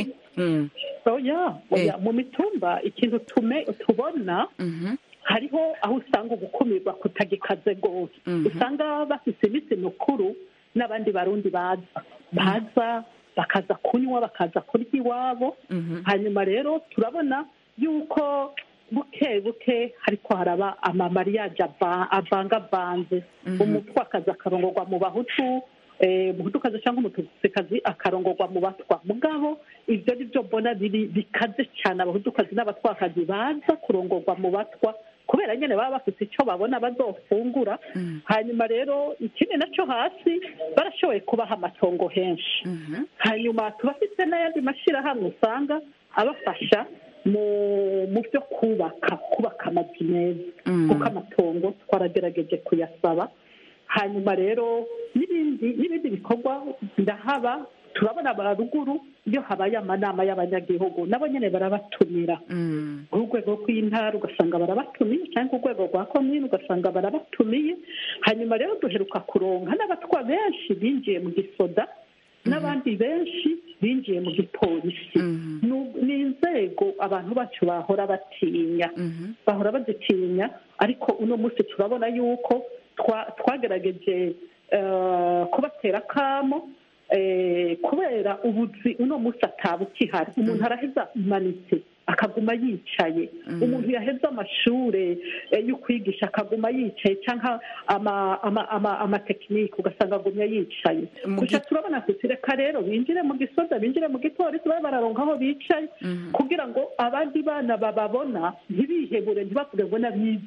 mu mitumba ikintu tubona hariho aho usanga ugukumirwa kutagikaze rwose usanga bafite iminsi mikuru n'abandi barundi baza baza bakaza kunywa bakaza kurya iwabo hanyuma rero turabona yuko buke buke hariko haraba amamariyaje avangavanze umutwakazi akarongorwa mu bahutu umuhutukazi cyangwa umututikazi akarongorwa mu batwa mugabo ibyo ni byo mbona biri bikaze cyane abahutukazi n'abatwakazi baza kurongorwa mu batwa kubera nyine baba bafite icyo babona bazofungura hanyuma rero ikindi nacyo hasi barashoboye kubaha amatongo henshi hanyuma tubafite n'ayandi mashyirahamwe usanga abafasha mu byo kubaka kubaka amazu meza kuko amatongo twaragerageje kuyasaba hanyuma rero n'ibindi n'ibindi bikorwa birahaba turabona baruguru iyo habaye amanama y'abanyagihugu nabo nyine barabatumira urwego rw'intara ugasanga barabatumiye cyangwa urwego rwa komini ugasanga barabatumiye hanyuma rero duheruka kuronka n'abatwa benshi binjiye mu gisoda n'abandi benshi binjiye mu gipolisi ni inzego abantu bacu bahora batinya bahora bazitinya ariko uno munsi turabona yuko twagerageje kubatera akamo kubera ubuzi uno munsi ataba ukihari umuntu araheza imanitse akaguma yicaye umuntu yaheze amashuri yo kwigisha akaguma yicaye cyangwa amatekinike ugasanga agumya yicaye gusa turabona tuti reka rero binjire mu gisoda binjire mu gipolisi babe bararonka aho bicaye kugira ngo abandi bana bababona ntibihebure ntibavuge ngo n'abize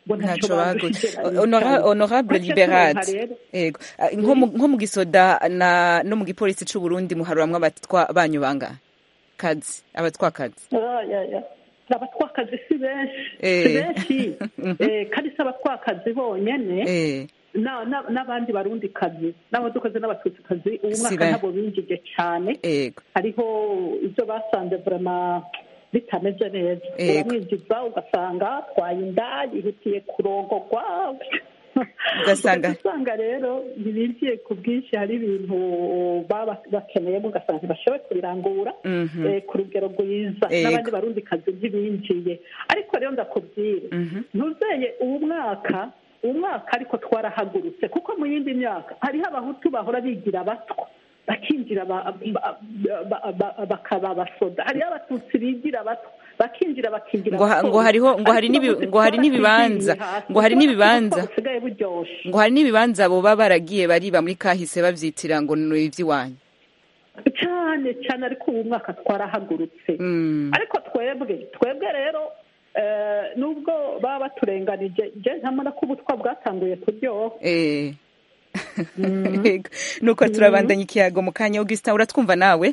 ngo ntacyo ntaco baguze badushyize Honora- honorable Make liberate turonka rero. yego Ah, nko mu- nko mu gisoda na no mu gipolisi c'u Burundi muharuramwo abatwa banyu bangahe kazi abatwakazi Ah, ya, ya. abatwakazi si benshi Eh. si benshi Eh, kandi si abatwakazi bonyene eh na- na- n'abandi barundi kazi n'abadukazi n'abatutsi ubu Si mwaka be- ntabwo binjije cyane yego hariho ibyo basanze vrema bitameze neza Yego. uramwinjiza ugasanga twaye inda yihutiye kurongogwa Ugasanga- usanga rero ntibinjiye ku bwinshi hari ibintu baba bakeneyemo ugasanga ntibashoboye kubirangura Mhm. eh, ku rugero rwiza Yego. n'abandi barundi kazi ntibinjiye ariko rero ndakubwira ntuzeye uwo mwaka uwo mwaka ariko twarahagurutse kuko mu yindi myaka hariho abahutu bahora bigira abatwa bakinjira ba- ba- ba- ba- bakaba abasoda hariho abatutsi bigira abatwa bakinjira bakinjira ngo ha- ngo abapolisi. hariho ngo hari Ariko n'ibi- ubu ngo hari n'ibibanza twarakwigiriye hasi. ngo hari Kubera ko n'ibibanza ubutwa busigaye buryoshe ngo hari n'ibibanza abo baba baragiye bariba muri kahise bavyitira ngo ni ivy'iwanyu cyane cyane ariko ubu mwaka twarahagurutse ariko twebwe twebwe rero eh, nubwo baba baturenganije je ntamana ko ubutwa bwatanguye kuryoha eh Yego. nuko turabandanya ikiyago mu kanya augustin uratwumva nawe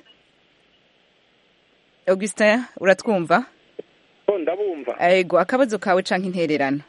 augustin uratwumva ndabumva yego akabazo kawe canke intererano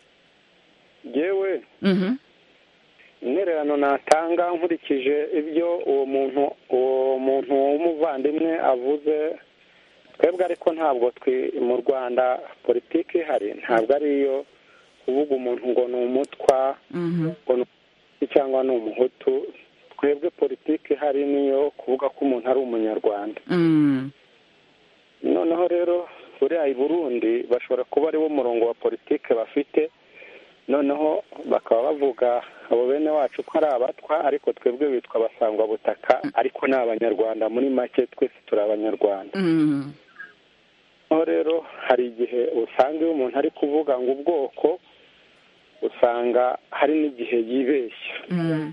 yewe Mhm. intererano natanga nkurikije ibyo uwo muntu uwo muntu w'umuvandimwe avuze twebwe ariko ntabwo twi mu rwanda politiki ihari ntabwo ariyo kuvuga umuntu ngo ni umutwa Mhm. ngo ni umuhutu cyangwa ni umuhutu twebwe politiki ihari niyo kuvuga ko umuntu ari umunyarwanda Mm. noneho rero buriya i burundi bashobora kuba ariwo murongo wa politiki bafite noneho bakaba bavuga abo bene wacu ko ari abatwa ariko twebwe bitwa abasangwabutaka ariko ni abanyarwanda muri make twese turi abanyarwanda Mm. noneho rero hari igihe usanga iyo umuntu ari kuvuga ngo ubwoko usanga hari n'igihe yibeshya Mm.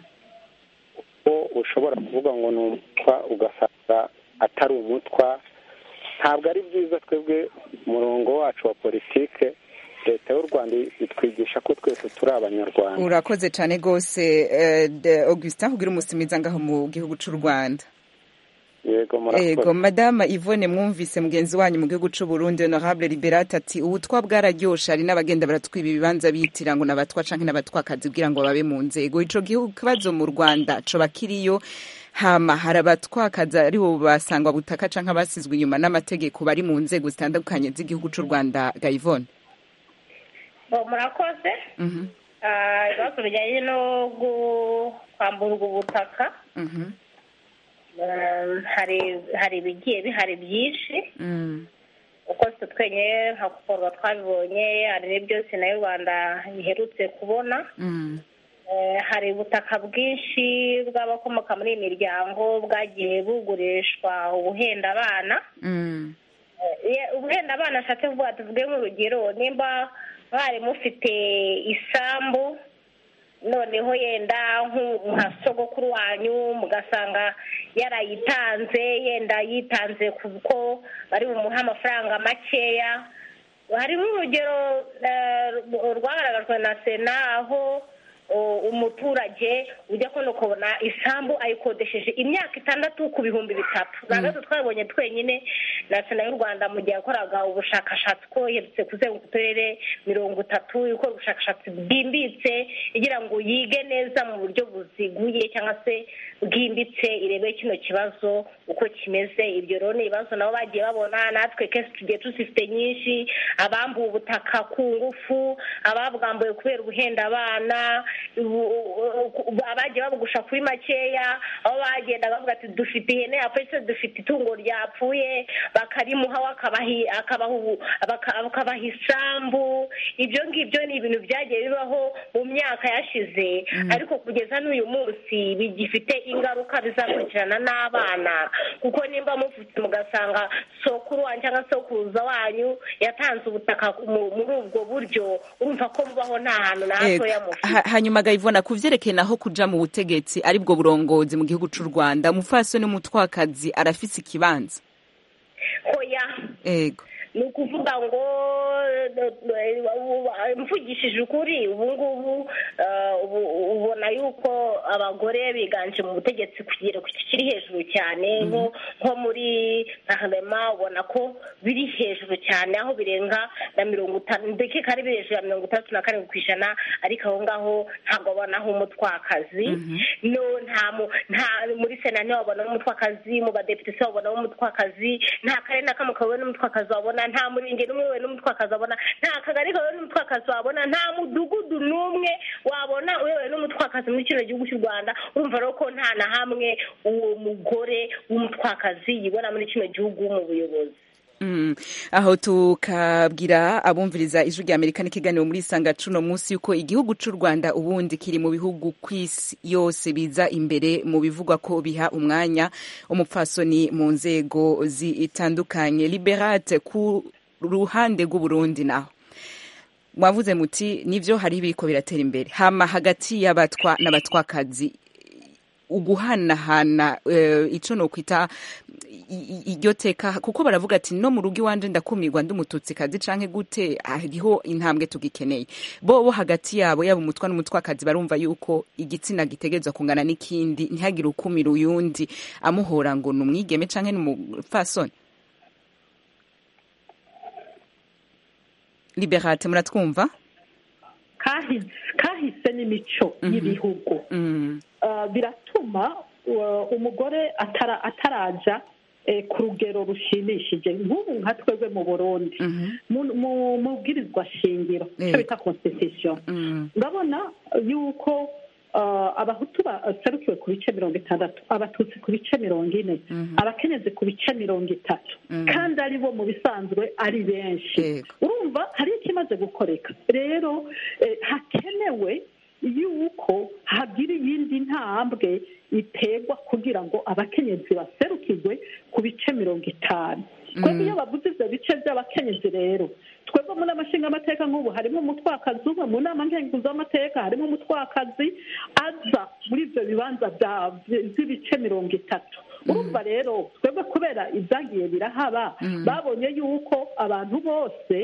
ko ushobora kuvuga ngo ni umutwa ugasanga atari umutwa ntabwo ari byiza twebwe umurongo wacu wa politike leta y'u rwanda itwigisha ko twese turi abanyarwanda urakoze cyane rwose eh, de- augustin kugira umusumiza ngaho mu gihugu c'u rwanda yego ego murakoze madama ivone mwumvise mugenzi wanyu mu gihugu c'u burundi honorable liberate ati ubutwa bwararyoshe hari n'abagenda baratwiba ibibanza bitira ngo n'abatwa canke n'abatwakazi kugira ngo babe mu nzego ico gihugu kibazo mu rwanda coba kiriyo hama hari abatwakazi ari bo basangwa butaka canke abasizwe inyuma n'amategeko bari mu nzego zitandukanye z'igihugu c'u rwanda ga ivone Bo, murakoze Mhm, Ah, ibibazo bijyanye no gu- kwamburwa ubutaka mhm, Ah, hari hari ibigiye bihari byinshi mm, uko twe twenyine nka kukorwa twabibonye hari n'ibyo sena y'u rwanda iherutse kubona mm, Eh, hari ubutaka bwinshi bw'abakomoka muri iyi miryango bwagiye bugurishwa ubuhenda abana mm, Eh, ubuhenda abana ashatse kuvuga tuvuge nk'urugero nimba mwari mufite isambu noneho yenda nku- nka sogokuru wanyu mugasanga yarayitanze yenda yitanze kuko bari bumuhe amafaranga makeya hari nk'urugero eh, rwagaragajwe na sena aho o, umuturage ujya kubona ukabona isambu ayikodesheje imyaka itandatu ku bihumbi bitatu ntabwo twabonye twenyine na sena y'u rwanda mu gihe yakoraga ubushakashatsi ko iherutse kuzenguruka uturere mirongo itatu ikora ubushakashatsi bwimbitse igira ngo yige neza mu buryo buziguye cyangwa se bwimbitse irebe kino kibazo uko kimeze ibyo rero ni ibibazo nabo bagiye babona natwe kenshi tugiye tuzifite nyinshi abambuwe ubutaka ku ngufu ababwambuye kubera ubuhenda abana ubu- abagiye babugusha kuri makeya aho bagenda bavuga ati dufite ihene yapfuye se dufite itungo ryapfuye bakarimuha we akabahi- akabaha ubu- baka- akabaha isambu ibyo ngibyo ni ibintu byagiye bibaho mu myaka yashize ariko kugeza n'uyu munsi bigifite ingaruka bizakurikirana n'abana kuko nimba muvutse mugasanga sokuru wanyu cyangwa sokuruza wanyu yatanze ubutaka mu- muri ubwo buryo urumva ko mubaho nta hantu na Ego. hatoya mufite Ha- hanyuma gayivona ku vyerekeye naho kuja mu butegetsi ari bwo burongozi mu gihugu c'u rwanda umupfasoni n'umutwakazi arafise ikibanza hoya ego ni ukuvuga ngo mvugishije ukuri ubu ngubu ubona yuko abagore biganje mu butegetsi ku kigero kiri hejuru cyane nko muri nka ubona ko biri hejuru cyane aho birenga na mirongo itanu ndetse kari biri hejuru ya mirongo itandatu na karindwi ku ijana ariko aho ngaho ntabwo babonaho umutwakazi nta muri sena ntiwabonamo umutwakazi mu badepite se wabonamo umutwakazi nta karere na kamwe kabona n'umutwakazi wabona nta murenge n'umwe we n'umutwakazi wabona nta kagari kawe n'umutwakazi wabona nta mudugudu n'umwe wabona uyobowe n'umutwakazi muri kino gihugu cy'u rwanda urumva rero ko nta na hamwe uwo mugore w'umutwakazi yibona muri kino gihugu mu buyobozi aho tukabwira abumviriza ijwi rya amerika n'ikiganiro muri isanga cuno munsi yuko igihugu cy'u rwanda ubundi kiri mu bihugu ku isi yose biza imbere mu bivugwa ko biha umwanya umupfasoni mu nzego zitandukanye liberate ku ruhande rw'uburundi naho mwavuze muti nibyo hari ibiko biratera imbere hama hagati y'abatwa n'abatwakazi uguhanahana icyo ni ukwita iryo teka kuko baravuga ati no mu rugo iwanje ndakumirwa ndi umututsikazi canke gute hariho intambwe tugikeneye bo bo hagati yabo yaba umutwa n'umutwakazi barumva yuko igitsina gitegerezwa kungana n'ikindi ntihagire ukumira uyundi amuhora ngo ni umwigeme canke ni umupfasoni liberate muratwumva kahise n'imico y'ibihugu biratuma umugore ataraja ku rugero rushimishije nk'ubu nka twebwe mu burundi mu bwirizwa shingiro icyo bita constitution ndabona yuko abahutu baserukiwe ku bice mirongo itandatu abatutsi ku bice mirongo ine abakenyezi ku bice mirongo itatu kandi ari bo mu bisanzwe ari benshi urumva hariho ikimaze gukoreka rero hakenewe yuko hagira iyindi ntambwe iterwa kugira ngo abakenyezi baserukirwe ku bice mirongo itanu twebwe iyo bavuze ibyo bice by'abakenyezi rero twebwe mu nama nshingamateka nk'ubu harimo umutwakazi umwe mu nama nkenguzamateka harimo umutwakazi aza muri ibyo bibanza by'ibice mirongo itatu urumva rero twebwe kubera ibyagiye birahaba babonye yuko abantu bose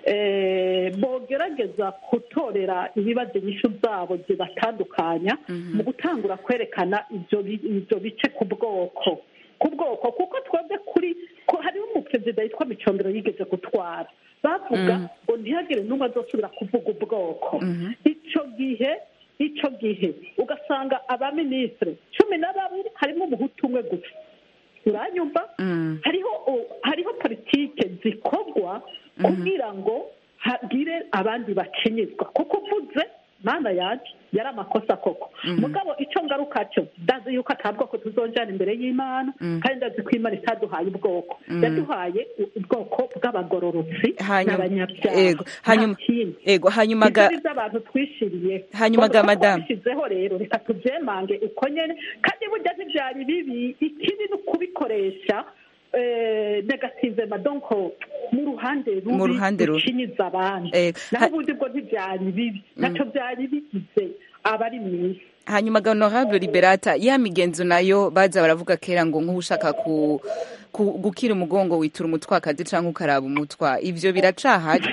bogerageza gutorera ibibazo inyishu zabo zibatandukanya mu gutangura kwerekana ibyo bice ku bwoko ku bwoko kuko twebwe kuri ko hariho umuperezida yitwa micombero yigeze gutwara bavuga ngo ntihagire n'umwe azosubira kuvuga ubwoko icyo gihe icyo gihe ugasanga abaminisitiri cumi na babiri harimo umuhutu umwe gusa uranyumva hariho hariho politike zikorwa kugira ngo hagire abandi bakenyezwa kuko uvuze mana yaje yari amakosa koko mugabo icyo ngaruka cyo ndazi yuko atabwoko tuzonjana imbere y'imana kandi ndazi ko imana itaduhaye ubwoko yaduhaye ubwoko bw'abagororotsi n'abanyabyaha ego hanyuma ga abantu twishiriye hanyuma ga madamu twishyizeho rero reka tubyemange uko nyine kandi burya ntibyari bibi ikibi ni ukubikoresha negative madonko mu ruhande rubi rucinyiza abandi naho ubundi bwo ntibyari bibi nacyo byari bigize abari mu isi hanyuma ga honorable liberata ya migenzo nayo baza baravuga kera ngo nk'ushaka ku gukira umugongo witura umutwakazi cyangwa ukaraba umutwa ibyo biracahari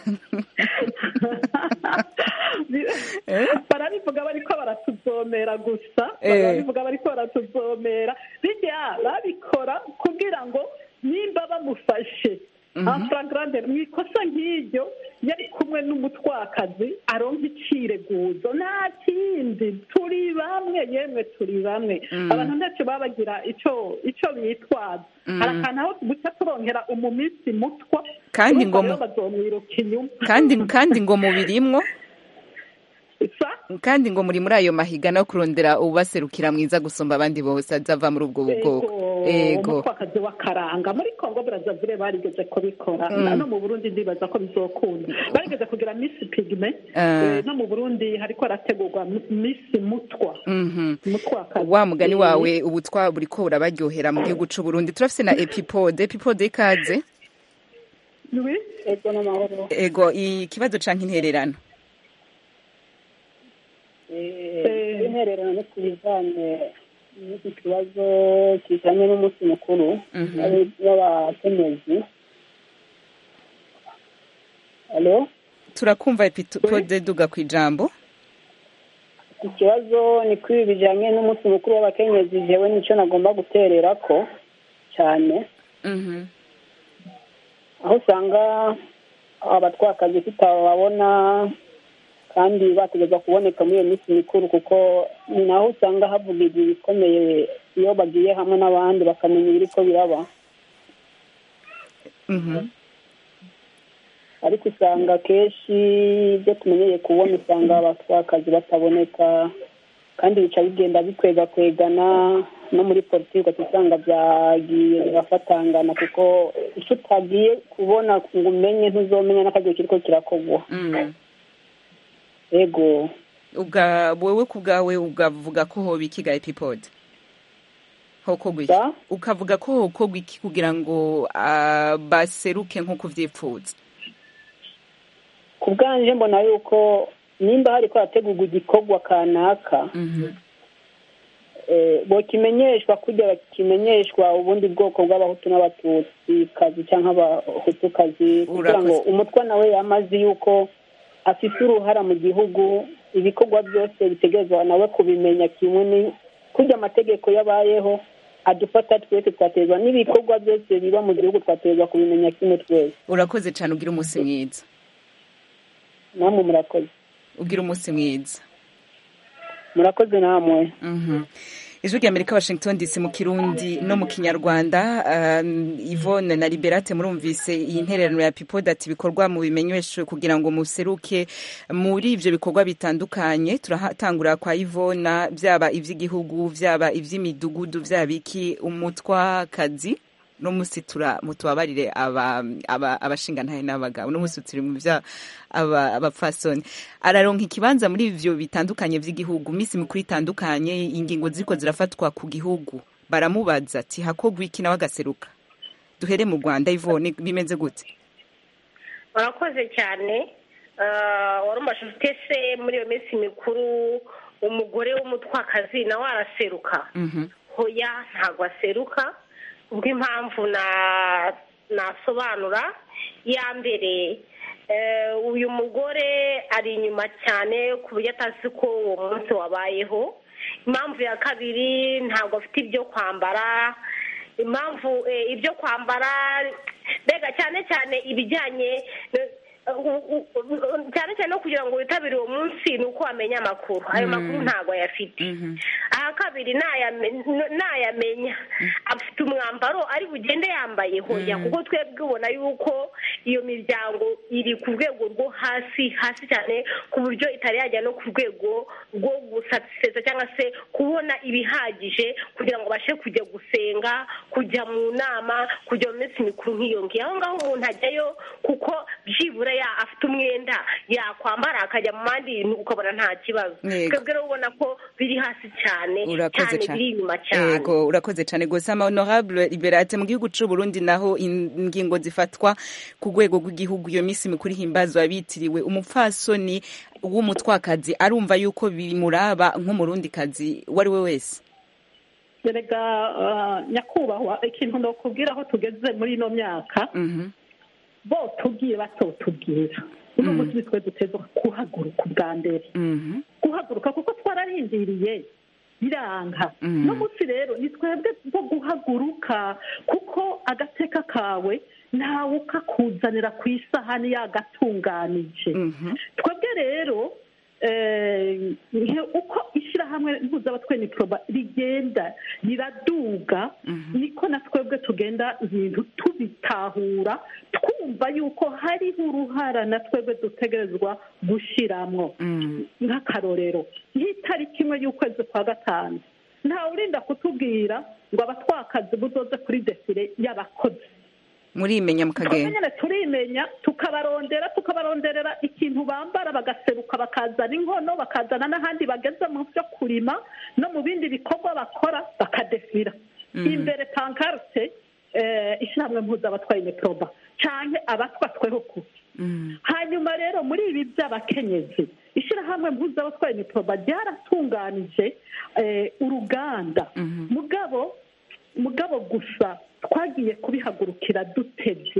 barabivuga bariko baratuzomera gusa barabivuga bariko baratuzomera bijya babikora kugira ngo nimba bamufashe amfuragarande mu ikosa nk'iryo yari kumwe n'umutwakazi aronka icireguzo nta kindi turi bamwe yemwe turi bamwe abantu ntacyo baba bagira icyo icyo bitwaza hari akantu aho guca turongera umuminsi mutwa kandi ngo bazomwiruka inyuma kandi kandi ngo mubirimwo kandi ngo muri muri ayo mahiga no kurondera ubaserukira mwiza gusumba abandi bose azava muri ubwo bwoko ego umutwakazi w'akaranga muri kongo burazavire barigeze kubikora no mu burundi ndibaza ko bizokunda barigeze kugira misi pigme no mu burundi hariko harategurwa misi mutwa mutwakazi wa mugani wawe ubutwa buriko burabaryohera mu gihugu c'u burundi turafise na epipode epipode ikaze ego ikibazo canke intererano intererano no ku bijyanye n'iki kibazo kijyanye n'umunsi mukuru w'abakenyezi alo turakumva epipode duga ku ijambo ikibazo ni kuri ibi bijyanye n'umunsi mukuru w'abakenyezi jewe nicyo nagomba guterera ko cyane aho usanga abatwakazi tutababona kandi bategereza kuboneka muri iyo minsi mikuru kuko ni naho usanga havugirwa ibikomeye iyo bagiye hamwe n'abandi bakamenya ibiri ko biraba ariko usanga akenshi ibyo tumenyeye kubona usanga abatwakazi bataboneka kandi bica bigenda bikwegakwegana no muri politiki usanga byagiye birafatangana kuko icyo utagiye kubona ngo umenye ntuzomenya n'akagiye kiriko kirakorwa yego wowe ku bwawe ukavuga ko hoba ikiga epipode hokogwa iki ukavuga ko hokogwa iki kugira ngo baseruke nk'uko uvyipfuza ku bwanje mbona yuko nimba hari ko hategurwa igikorwa kanaka bokimenyeshwa kujya bakimenyeshwa ubundi bwoko bw'abahutu n'abatutsi kazi cyangwa abahutukazi kugira ngo umutwe nawe yamaze yuko afite uruhara mu gihugu ibikorwa byose bitegerezwa nawe kubimenya kimwe ni kujya amategeko yabayeho adufata twese twaterwa n'ibikorwa byose biba mu gihugu twaterwa kubimenya kimwe twese urakoze cyane ugira umunsi mwiza namwe murakoze ugira umunsi mwiza murakoze namwe ijwi rya amerika washington dc mu kirundi no mu kinyarwanda yvonne na liberate murumvise iyi ntererano ya pipoda ati ibikorwa mu bimenyeshwe kugira ngo museruke muri ibyo bikorwa bitandukanye turatangura kwa yvonne byaba iby'igihugu byaba iby'imidugudu byaba iki umutwakazi uno munsi mutubabarire abashingantahe n'abagabo uno munsi turi mu bya abapfasoni araronka ikibanza muri ivyo bitandukanye vy'igihugu misi mikuru itandukanye ingingo ziriko zirafatwa ku gihugu baramubaza ati hakogwa iki nawe agaseruka duhere mu rwanda ivone bimeze gute warakoze cyane warumbaje ufite se muri iyo minsi mikuru umugore w'umutwakazi nawe araseruka hoya ntabwo aseruka ubw'impamvu nasobanura iya mbere uyu mugore ari inyuma cyane ku buryo atazi ko uwo munsi wabayeho impamvu ya kabiri ntabwo afite ibyo kwambara impamvu ibyo kwambara mbega cyane cyane ibijyanye cyane cyane no kugira ngo witabire uwo munsi ni uko wamenya amakuru ayo makuru ntabwo ayafite aha kabiri nayamenya afite umwambaro ari bugende yambaye hoya kuko twebwe ubona yuko iyo miryango iri ku rwego rwo hasi hasi cyane ku buryo itari yajya no ku rwego rwo gusatisa cyangwa se kubona ibihagije kugira ngo babashe kujya gusenga kujya mu nama kujya mu minsi mikuru nk'iyo ngiyo aho ngaho umuntu ajyayo kuko byibura afite umwenda yakwambara akajya mu bandi ukabona nta kibazo twebwe rero ubona ko biri hasi cyane cyane biri inyuma cyane yego urakoze cyane gusa ama honorable liberate mu gihugu cy'u Burundi naho ingingo zifatwa ku rwego rw'igihugu iyo minsi mikuru ihimbazwa bitiriwe umupfasoni w'umutwakazi arumva yuko bimuraba nk'umurundikazi uwo ari we wese erega nyakubahwa ikintu ndakubwira aho tugeze muri ino myaka bo tubwiye batotubwira uno munsi twe duteza guhaguruka ubwa mbere guhaguruka kuko twararindiriye biranga no munsi rero ni twebwe bo guhaguruka kuko agateka kawe ntawe ukakuzanira ku isahani yagatunganije twebwe rero uko ishyirahamwe mpuzabatwe poroba rigenda riraduga niko na twebwe tugenda ibintu tubitahura twumva yuko hariho uruhara na twebwe dutegerezwa gushyiramo nk'akarorero nk'itariki imwe y'ukwezi kwa gatanu ntawe urinda kutubwira ngo abatwakazi buzoze kuri desire y'abakozi murimenya mukagenda nyine turimenya tukabarondera tukabaronderera ikintu bambara bagaseruka bakazana inkono bakazana n'ahandi bageze mu byo kurima no mu bindi bikorwa bakora bakadefira imbere pankarite ishyirahamwe mpuzabatwaye imiporoba cyangwa abatwatweho ku hanyuma rero muri ibi by'abakenyezi ishyirahamwe mpuzabatwaye imiporoba ryaratunganije uruganda mugabo mugabo gusa twagiye kubihagurukira dutebye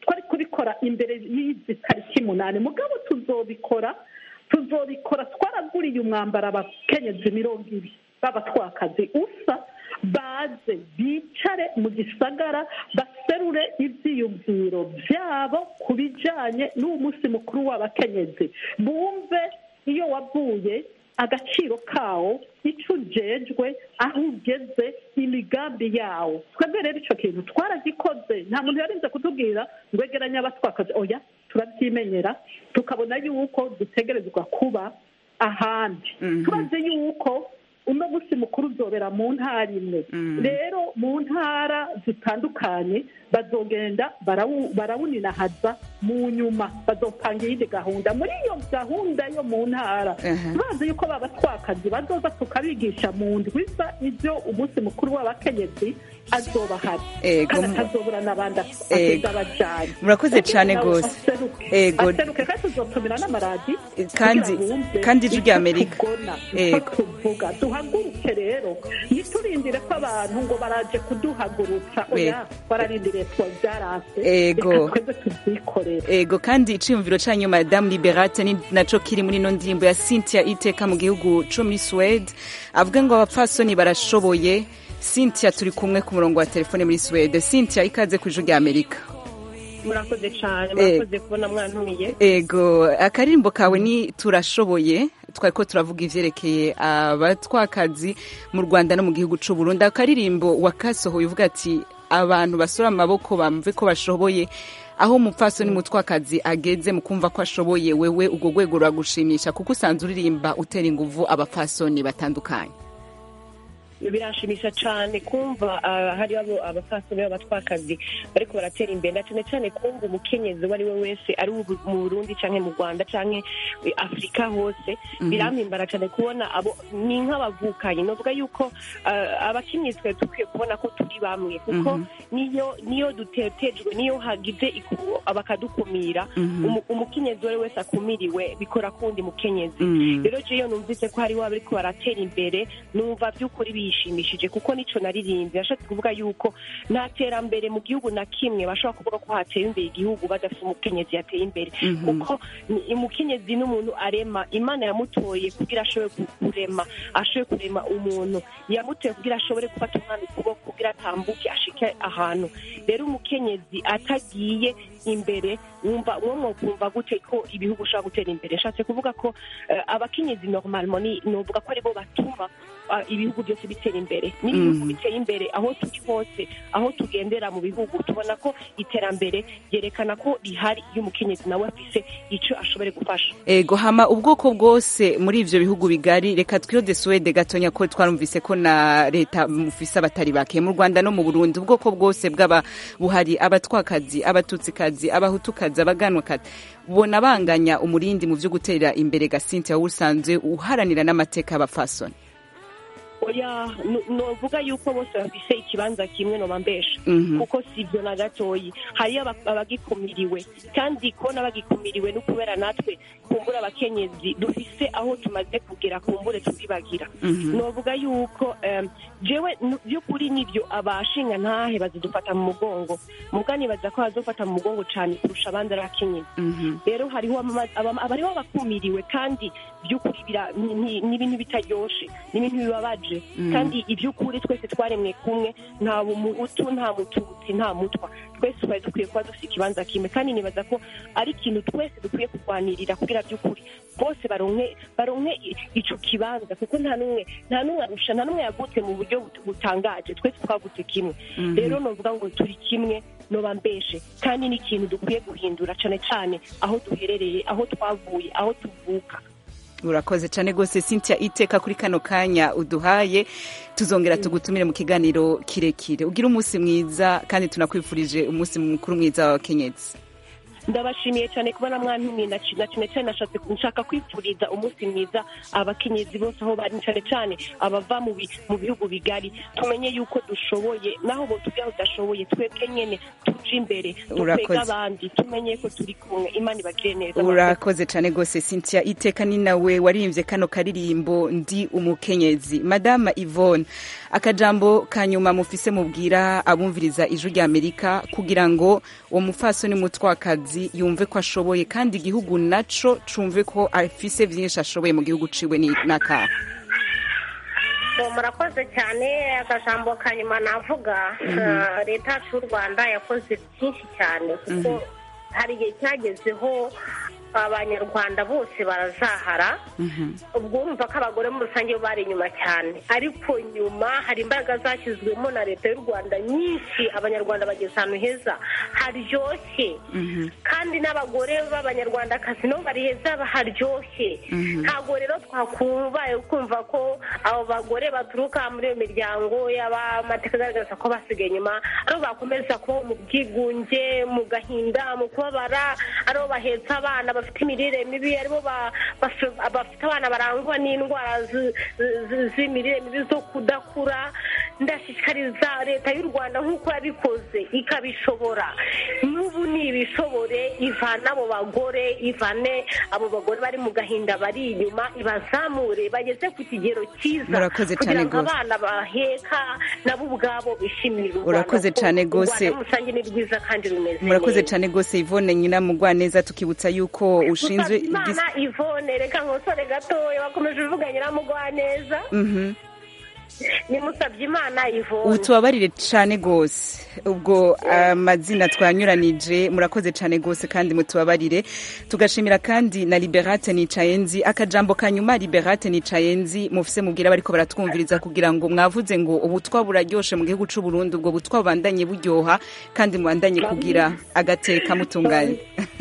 twari kubikora imbere y'izi tariki umunani mugabo tuzobikora tuzobikora twaraguriye umwambaro abakenyezi mirongo ibiri b'abatwakazi usa baze bicare mu gisagara baserure ibyiyumviro byabo ku bijyanye n'uwo munsi mukuru w'abakenyezi bumve iyo wavuye agaciro kawo icyo ujejwe aho ugeze imigambi yawo twebwe rero icyo kintu twaragikoze nta muntu yarinze kutubwira ngo egeranye abatwakazi oya turabyimenyera tukabona yuko dutegerezwa kuba ahandi turazi yuko uno munsi mukuru uzobera mu ntara imwe rero mu ntara zitandukanye bazogenda barawuninahaza mu nyuma bazopanga iyindi gahunda muri iyo gahunda yo mu ntara bazi yuko baba twakazi bazoza tukabigisha mu ndwiza ibyo umunsi mukuru w'abakenyezi azoba hari kandi atazobura n'abandi agenda abajyanye murakoze cyane rwose aseruke kandi tuzotumira n'amaradi kandi kandi ijwi rya amerika tuvuga duhaguruke rero ntiturindire ko abantu ngo baraje kuduhagurutsa oya twararindiriye twabyarase ego twebwe tubyikorere ego kandi iciyumviro cyanyu madamu liberate ni naco kiri muri ino ndirimbo ya cynthia iteka mu gihugu co muri suwede avuga ngo abapfasoni barashoboye cynthia turi kumwe ku murongo wa telefone muri suwede cynthia ikaze ku ijwi rya amerika murakoze cyane murakoze kubona mwantumiye ego akaririmbo kawe ni turashoboye twari ko turavuga ivyerekeye abatwakazi mu rwanda no mu gihugu c'u burundi akaririmbo wakasohoye uvuga ati abantu basora amaboko bamve ko bashoboye aho umupfasoni mutwakazi ageze mu kumva ko ashoboye wewe ubwo rwego ruragushimisha kuko usanzwe uririmba utera inguvu abapfasoni batandukanye birashimisha cyane kumva hari abapfasoni b'abatwakazi bariko baratera imbere cyane cyane kumva umukenyezi uwo ari we wese ari mu burundi cyangwa mu rwanda cyangwa afurika hose birampimbara cyane kubona abo ni nk'abavukanye novuga yuko abakenyezi twari dukwiye kubona ko turi bamwe kuko niyo niyo dutetejwe niyo hagize bakadukumira umukenyezi uwo ari wese akumiriwe bikora kundi mukenyezi rero jeyo numvise ko hari waba ariko baratera imbere numva by'ukuri bishimishije kuko nico naririmbye nashatse kuvuga yuko nta terambere mu gihugu na kimwe bashobora kuvuga ko hateye imbere igihugu badafite umukenyezi yateye imbere kuko umukenyezi n'umuntu arema imana yamutoye kugira ashobore kurema ashobore kurema umuntu yamutoye kugira ashobore gufata umwana ukuboko kugira atambuke ashike ahantu rero umukenyezi atagiye imbere wumva uwo mwokumva gute ko ibihugu ushobora gutera imbere nshatse kuvuga ko abakenyezi normalement novuga ko aribo batuma ibihugu byose bitera imbere n'ibihugu biteye imbere aho turi hose aho tugendera mu bihugu tubona ko iterambere ryerekana ko rihari iyo umukenyezi nawe afise icyo ashobore gufasha ego hama ubwoko bwose muri ivyo bihugu bigari reka twiyode suwede gatonya ko twarumvise ko na leta mufise abatari bake mu rwanda no mu burundi ubwoko bwose bw'aba buhari abatwakazi abatutsikazi abahutukazi abaganwakazi ubona banganya umurindi mu vyo gutera imbere gasinti aho usanzwe uharanira n'amateka y'abafasoni oya novuga yuko bose bafise ikibanza kimwe noba mbesha kuko sivyo na gatoyi hariyo abagikumiriwe kandi kubona bagikumiriwe no kubera natwe kumbura abakenyezi dufise aho tumaze kugera kumbure tubibagira novuga yuko jewe by'ukuri nivyo abashinga ntahe bazidufata mu mugongo muga nibaza ko bazofata mu mugongo cane kurusha abandi ari abakenyezi rero hariho abariho abakumiriwe kandi by'ukuri ni ibintu bitaryoshe ni ibintu bibabaje kandi iby'ukuri twese twaremwe kumwe nta muhutu nta mututsi nta mutwa twese twari dukwiye kuba dufite ikibanza kimwe kandi nibaza ko ari ikintu twese dukwiye kurwanirira kugira by'ukuri bose baronke baronke ico kibanza kuko nta n'umwe nta n'umwe arusha nta n'umwe yavutse mu buryo butangaje twese twavutse kimwe rero novuga ngo turi kimwe noba mbeshe kandi ni ikintu dukwiye guhindura cane cane aho duherereye aho twavuye aho tuvuka urakoze cyane rwose cynthia iteka kuri kano kanya uduhaye tuzongera tugutumire mu kiganiro kirekire ugira umunsi mwiza kandi tunakwifurije umunsi mukuru mwiza w'abakenyezi ndabashimiye cyane kubona mwantumiye na cyane cyane nshaka kwifuriza umunsi mwiza abakenyezi bose aho bari cyane cyane abava mu bihugu bigari tumenye yuko dushoboye naho bo tujya udashoboye twebwe nyene tuje imbere Urakoze. dukwega abandi tumenye ko turi kumwe imana ibagire neza urakoze cyane rwose cynthia iteka ni nawe waririmbye kano karirimbo ndi umukenyezi madama yvonne akajambo ka nyuma mufise mubwira abumviriza ijwi rya amerika kugira ngo uwo mufasoni mutwakazi yumve ko ashoboye kandi igihugu naco cumve ko afise vyinshi ashoboye mu gihugu ciwe ni- n'akaha Bo, murakoze cyane akajambo ka nyuma navuga ah, leta yacu y'u rwanda yakoze byinshi cyane kuko hari igihe cyagezeho abanyarwanda bose barazahara ubwo urumva ko abagore muri rusange bo bari inyuma cyane ariko nyuma hari imbaraga zashyizwemo na leta y'u rwanda nyinshi abanyarwanda bageze ahantu heza haryoshye kandi n'abagore b'abanyarwandakazi nabo bari heza haryoshye ntabwo rero twakubaye kumva ko abo bagore baturuka muri iyo miryango y'abamateka agaragaza ko basigaye inyuma aribo bakomeza kubaho mu bwigunge mu gahinda mu kubabara aribo bahetse abana bafite imirire mibi aribo ba- baf- bafite abana barangwa n'indwara zi- zi- z'imirire mibi zo kudakura ndashishikariza leta y'u rwanda nk'uko yabikoze ikabishobora n'ubu nibishobore ivane abo bagore ivane abo bagore bari mu gahinda bari inyuma ibazamure bageze ku kigero cyiza Murakoze kugira cyane ngo rwose. abana baheka nabo ubwabo bishimire u Rwanda Urakoze kuko cyane u rwose. Rwanda muri rusange ni rwiza kandi rumeze murakoze neza. cyane rwose yvonne nyina mugwaneza tukibutsa yuko ushinzwe igis- Musabyimana Yvonne reka nkosore gatoya bakomeje uvuga nyiramugwaneza Mhm. ni Musabyimana Yvonne ubu tubabarire cyane rwose ubwo amazina twanyuranije murakoze cyane rwose kandi mutubabarire tugashimira kandi na liberate nicaye nzi akajambo ka nyuma liberate nicaye nzi mufise mubwira bariko baratwumviriza kugira ngo mwavuze ngo ubutwa buraryoshe mu gihugu c'u Burundi ubwo butwa bubandanye buryoha kandi mubandanye kugira agateka mutunganye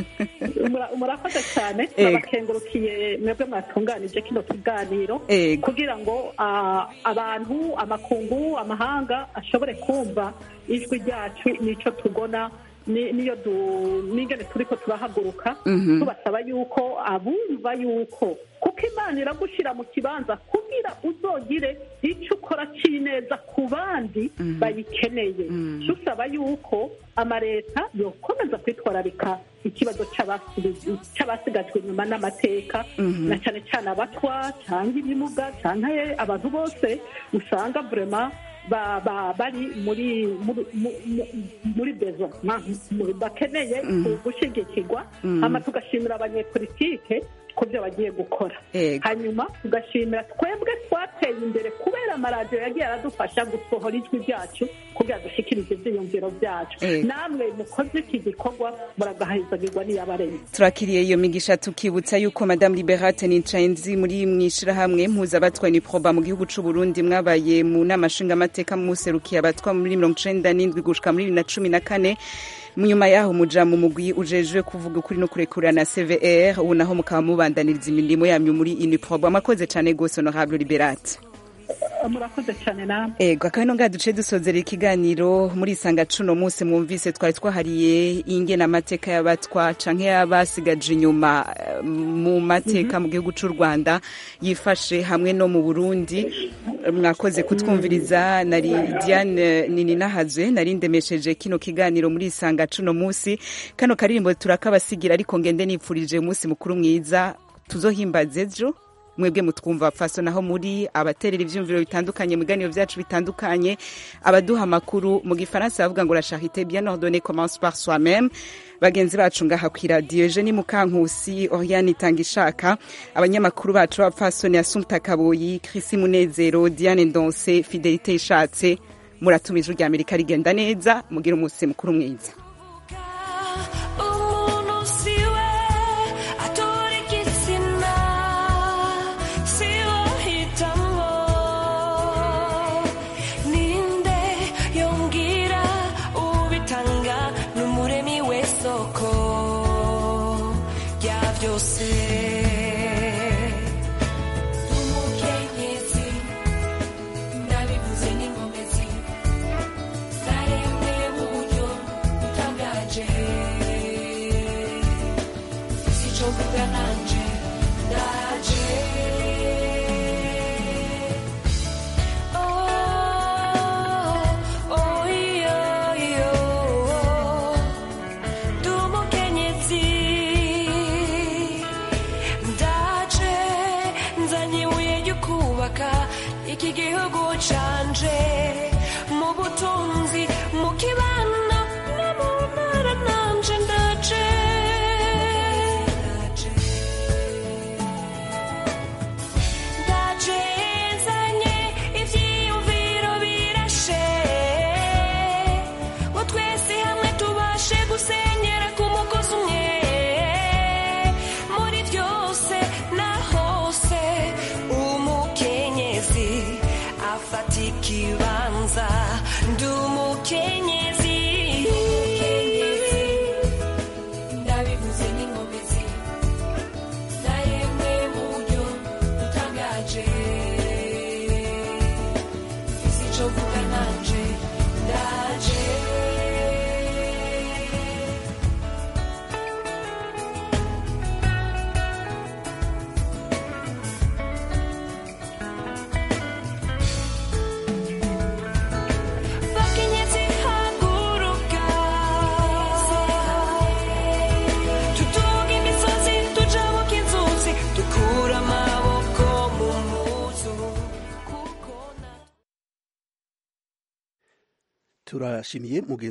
Mura- murakoze cyane Ego. turabakengurukiye mwebwe mwatunganije kino kiganiro Ego. kugira ngo ah, abantu amakungu amahanga ashobore kumva ijwi ryacu n'icyo tubona ni- niyo du- n'ingene turiko turahaguruka Mhm. tubasaba yuko abumva yuko kuko imana iragushyira mu kibanza kugira uzogire icyo ukora cy'ineza ku bandi bayikeneye dusaba yuko amaleta yokomeza kwitwararika ikibazo c'abasigaye- c'abasigajwe inyuma n'amateka Mhm. na cyane cyane abatwa cyangwa ibimuga cyangwa abantu bose usanga vrema ba- ba- bari muri muri mu- mu- muri bezo ma- mu- bakeneye Mhm. gushyigikirwa Mhm. hama tugashimira abanyepolitike ku byo bagiye gukora Ego. hanyuma tugashimira twebwe twateye imbere kubera amaradiyo yagiye aradufasha gusohora ijwi ryacu kugira dushyikirize ibyiyumviro byacu Ego. namwe mukoze iki gikorwa muragahezagirwa n'iyabaremye turakiriye iyo migisha tukibutsa yuko madamu liberate nicayenzi muri mwishirahamwe mpuzabatwa ni proba mu gihugu c'u Burundi mwabaye mu nama nshingamateka muserukiye abatwa muri mirongo icenda n'indwi gushika muri bibiri na cumi na kane nyuma yaho muja mu mugwi ujejwe kuvuga ukuri no kurekurana cvr ubu naho mukaba mubandaniriza imirimo yanyu muri uniproba mwakoze cane gose honorable liberate murakoze cyane namwe ego akaba ino ngaha duce dusozera ikiganiro muri isanga cuno munsi mwumvise twari twahariye ingena amateka y'abatwa canke y'abasigaje inyuma eh, mu mateka mu gihugu c'u rwanda yifashe hamwe no mu burundi mwakoze kutwumviriza nari diane nininahazwe nari ndemesheje kino kiganiro muri isanga cuno munsi kano karirimbo turakabasigira ariko ngende nipfurije umunsi mukuru mwiza tuzohimbaze ejo mwebwe mutwumva faso naho muri abaterera ivyumviro bitandukanye mu biganiro vyacu bitandukanye abaduha amakuru mu gifaransa bavuga ngo la charité bien ordonnée commence par soi-même bagenzi bacu ngaha kw'iradiyo eugenie mukankusi oriane itangishaka abanyamakuru bacu b'abapfasoni asumta kaboyi krisi munezero diane ndonse fidelite ishatse muratuma ijuru rya amerika rigenda neza mugira umunsi mukuru mwiza umuntu siwe atora igitsina siwe hitamo ninde yongera ubitanga n'umuremi w'isoko rya byose umukenyezi ndabivuze n'inkomezi zaremwe mu buryo turashimiye